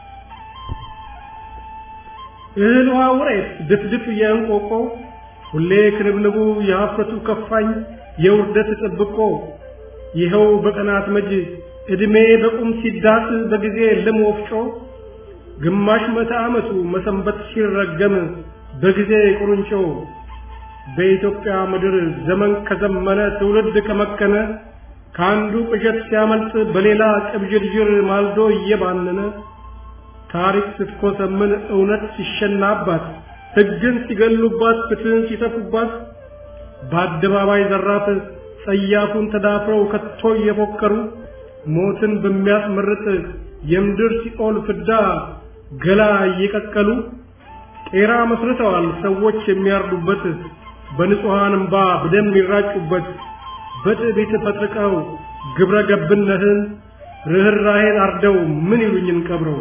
እህል ውሃ ውሬት ድፍድፍ የእንቆቆ ሁሌ ክንብንቡ የሀፍረቱ ከፋኝ የውርደት ጥብቆ ይኸው በቀናት መጅ ዕድሜ በቁም ሲዳስ በጊዜ ልም ወፍጮ ግማሽ መቶ ዓመቱ መሰንበት ሲረገም በጊዜ ቁርንጮ በኢትዮጵያ ምድር ዘመን ከዘመነ ትውልድ ከመከነ ከአንዱ ቅዠት ሲያመልጥ በሌላ ቅብዥርዥር ማልዶ እየባነነ ታሪክ ስትኮሰምን እውነት ሲሸናባት ሕግን ሲገሉባት ፍትህን ሲተፉባት በአደባባይ ዘራፍ ጸያፉን ተዳፍረው ከቶ እየፎከሩ ሞትን በሚያስመርጥ የምድር ሲኦል ፍዳ ገላ እየቀቀሉ ጤራ መስርተዋል ሰዎች የሚያርዱበት በንጹሐን እምባ በደም ይራጩበት በትዕቢት ፈጥርቀው ግብረ ገብነትን ርኅራኄን አርደው ምን ይሉኝን ቀብረው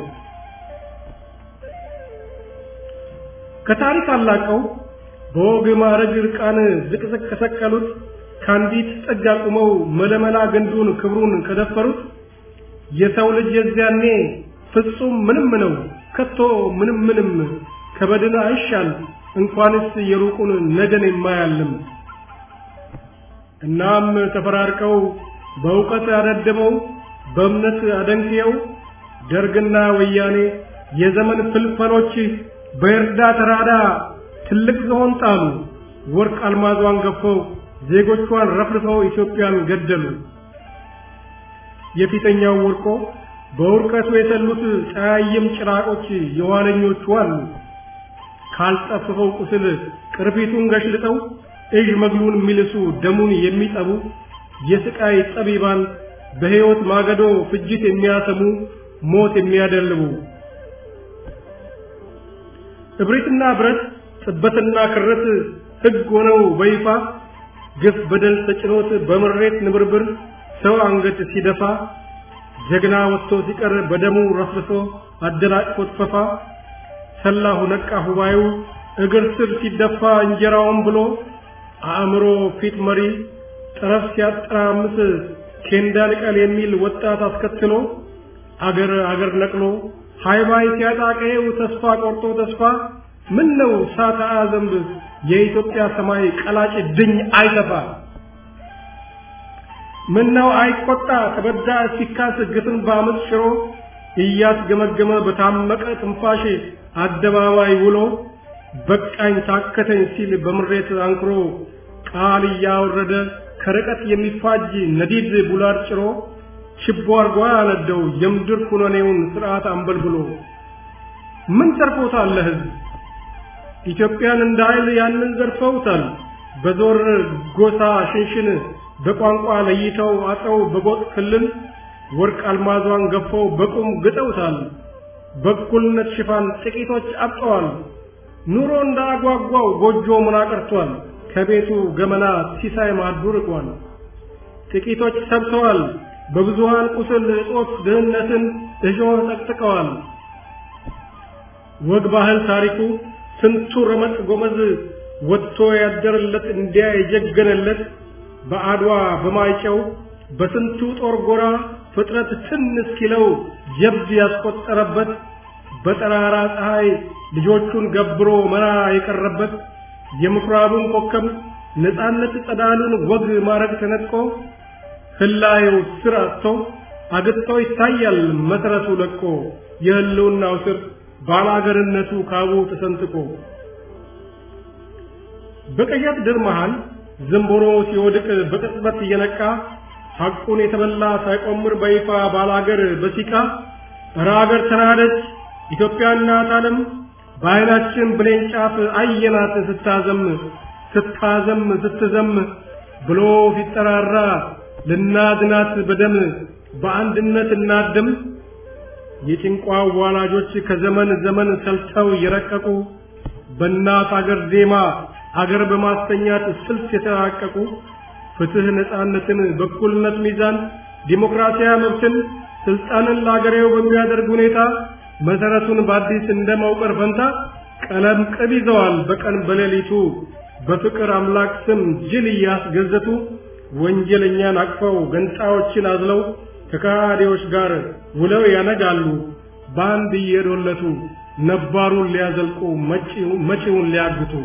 ከታሪክ አላቀው በወግ ማዕረግ ዕርቃን ዝቅዝቅ ከሰቀሉት ከአንዲት ጥግ አቁመው መለመላ ግንዱን ክብሩን ከደፈሩት የሰው ልጅ የዚያኔ ፍጹም ምንም ነው ከቶ ምንም ምንም ከበድን አይሻል እንኳንስ የሩቁን ነገን የማያልም እናም ተፈራርቀው በእውቀት አደድበው በእምነት አደንክየው ደርግና ወያኔ የዘመን ፍልፈሎች በእርዳ ተራዳ ትልቅ ዝሆን ጣሉ ወርቅ አልማዟን ገፈው ዜጎቿን ረፍርፈው ኢትዮጵያን ገደሉ የፊተኛው ወርቆ በውርቀቱ የተሉት ጸያይም ጭራቆች የኋለኞቹ አሉ ካልጠፍፈው ቁስል ቅርፊቱን ገሽልጠው እዥ መግሉን የሚልሱ ደሙን የሚጠቡ የስቃይ ጠቢባን በሕይወት ማገዶ ፍጅት የሚያሰሙ ሞት የሚያደልቡ እብሪትና ብረት ጥበትና ክረት ሕግ ሆነው በይፋ ግፍ በደል ተጭኖት በምሬት ንብርብር ሰው አንገት ሲደፋ ጀግና ወጥቶ ሲቀር በደሙ ረፍርሶ አደናቅፎት ፈፋ ሰላሁ ነቃ ሁባዩ እግር ስር ሲደፋ እንጀራውን ብሎ አእምሮ ፊት መሪ ጠረፍ ሲያጠራምስ ኬንዳ ልቀል የሚል ወጣት አስከትሎ አገር አገር ነቅሎ ሃይባይ ሲያጣቀየው ተስፋ ቆርጦ ተስፋ ምን ነው ሳታ ዘንብ የኢትዮጵያ ሰማይ ቀላጭ ድኝ አይተፋ ምን ነው አይቆጣ ተበዳ ሲካስ ግፍን በአመፅ ሽሮ እያስገመገመ በታመቀ ትንፋሽ አደባባይ ውሎ በቃኝ ታከተኝ ሲል በምሬት አንክሮ ቃል እያወረደ ከርቀት የሚፋጅ ነዲድ ቡላድ ጭሮ ችቦ አርጓ ያነደው የምድር ኩነኔውን ስርዓት አንበልብሎ ምን ተርፎታል ለህዝብ ኢትዮጵያን እንደ ኃይል ያንን ዘርፈውታል በዞር ጎሳ ሽንሽን በቋንቋ ለይተው አጥረው በጎጥ ክልል ወርቅ አልማዟን ገፈው በቁም ግጠውታል በእኩልነት ሽፋን ጥቂቶች አብጠዋል ኑሮ እንዳጓጓው ጎጆ ምን አቀርቷል ከቤቱ ገመና ሲሳይ ማዱ ርቋል ጥቂቶች ሰብተዋል በብዙሃን ቁስል እጦት ድህነትን እሾህ ጠቅጥቀዋል ወግ ባህል ታሪኩ ስንቱ ረመጥ ጎመዝ ወጥቶ ያደረለት እንዲያ የጀገነለት በአድዋ በማይጨው በስንቱ ጦር ጎራ ፍጥረት ትን እስኪለው ጀብድ ያስቆጠረበት በጠራራ ፀሐይ ልጆቹን ገብሮ መራ የቀረበት የምኩራቡን ኮከብ ነፃነት ጸዳሉን ወግ ማረግ ተነጥቆ ህላየው ስር አጥቶ አግጥቶ ይታያል መሰረቱ ለቆ የህልውናው ስር ባላገርነቱ ካቡ ተሰንጥቆ በቀያት ድር መሃል ዝንቦሮ ሲወድቅ በቅጽበት እየነቃ ሐቁን የተበላ ሳይቆምር በይፋ ባላገር በሲቃ እረ አገር ተናደች ኢትዮጵያ እናት ዓለም በዓይናችን ብሌን ጫፍ አየናት ስታዘም ስታዘም ስትዘም ብሎ ሲጠራራ ልናድናት በደም በአንድነት እናድም የጭንቋ ዋላጆች ከዘመን ዘመን ሰልተው የረቀቁ በእናት አገር ዜማ አገር በማስተኛት ስልት የተራቀቁ ፍትህ፣ ነፃነትን፣ በኩልነት ሚዛን፣ ዲሞክራሲያዊ መብትን፣ ስልጣንን ለአገሬው በሚያደርግ ሁኔታ መሰረቱን በአዲስ እንደማውቀር ፈንታ ቀለም ቅብ ይዘዋል በቀን በሌሊቱ በፍቅር አምላክ ስም ጅል እያስገዘቱ ወንጀለኛን አቅፈው ገንጣዮችን አዝለው ከካዲዎች ጋር ውለው ያነጋሉ በአንድ እየዶለቱ ነባሩን ሊያዘልቁ መጪውን ሊያግቱ።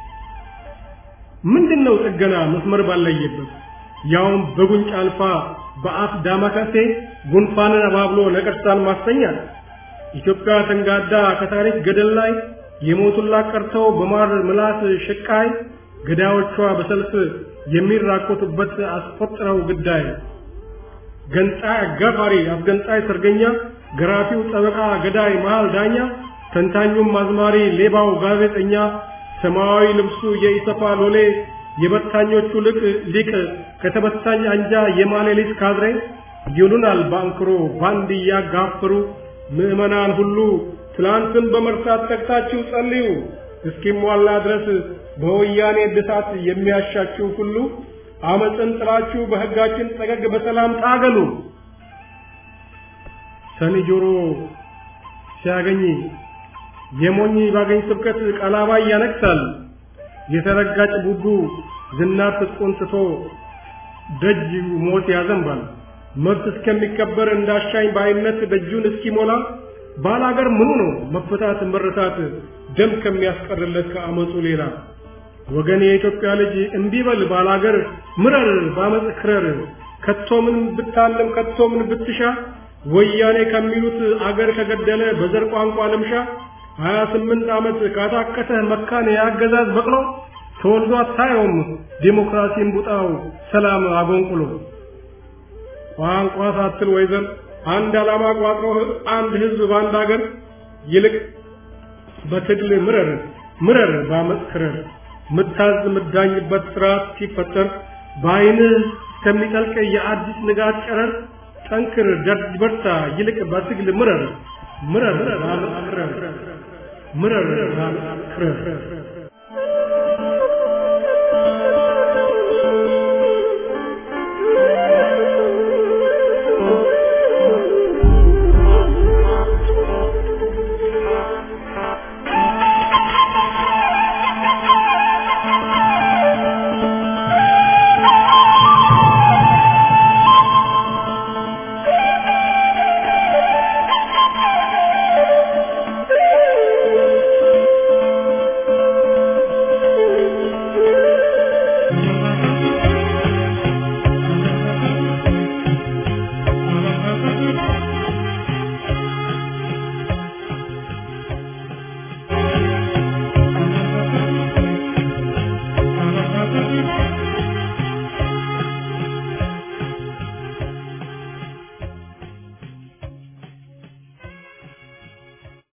ምንድነው ጥገና መስመር ባለየበት ያውም በጉንጭ አልፋ በአፍ ዳማከሴ ጉንፋንን አባብሎ ነቀርሳን ማስተኛት ኢትዮጵያ ተንጋዳ ከታሪክ ገደል ላይ የሞቱላት ቀርተው በማር ምላስ ሽቃይ ገዳዮቿ በሰልፍ የሚራኮቱበት አስቆጥረው ግዳይ ገንጣይ አጋፋሪ አስገንጣይ ሰርገኛ ገራፊው ጠበቃ ገዳይ መሃል ዳኛ ተንታኙም አዝማሪ ሌባው ጋዜጠኛ ሰማያዊ ልብሱ የኢሰፓ ሎሌ የበታኞቹ ልቅ ሊቅ ከተበታኝ አንጃ የማሌሊት ካድሬ ይሉናል ባንክሮ ባንድ እያጋፈሩ ምዕመናን ሁሉ ትላንትን በመርሳት ተግታችሁ ጸልዩ እስኪሟላ ድረስ በወያኔ እድሳት የሚያሻችሁ ሁሉ አመፅን ጥላችሁ በሕጋችን ጠገግ በሰላም ታገሉ። ሰኒ ጆሮ ሲያገኝ የሞኝ ባገኝ ስብከት ቀላባይ ያነክሳል። የተረጋጭ ቡቡ ዝናር ትጥቁን ትቶ ደጅ ሞት ያዘንባል። መብት እስከሚከበር እንዳሻኝ በአይነት ደጁን እስኪሞላ ባላገር ምኑ ነው መፈታት መረታት ደም ከሚያስቀርለት ከአመፁ ሌላ ወገን የኢትዮጵያ ልጅ እንዲበል ባላገር ምረር ባመፅ ክረር ከቶ ምን ብታለም ከቶ ምን ብትሻ ወያኔ ከሚሉት አገር ከገደለ በዘር ቋንቋ ልምሻ ሀያ ስምንት ዓመት ካታከተ መካን የአገዛዝ በቅሎ ተወልዶ አታየውም ዴሞክራሲን ቡጣው ሰላም አጎንቁሎ ቋንቋ ሳትል ወይዘር አንድ ዓላማ ቋጥሮ አንድ ህዝብ በአንድ አገር ይልቅ በትግል ምረር ምረር ባመፅ ክረር ምታዝ ምዳኝበት ስርዓት ሲፈጠር በአይንህ እስከሚጠልቅ የአዲስ ንጋት ጨረር ጠንክር ደርጅ በርታ ይልቅ በትግል ምረር ምረር ባመፅ ክረር ምረር ባመፅ ክረር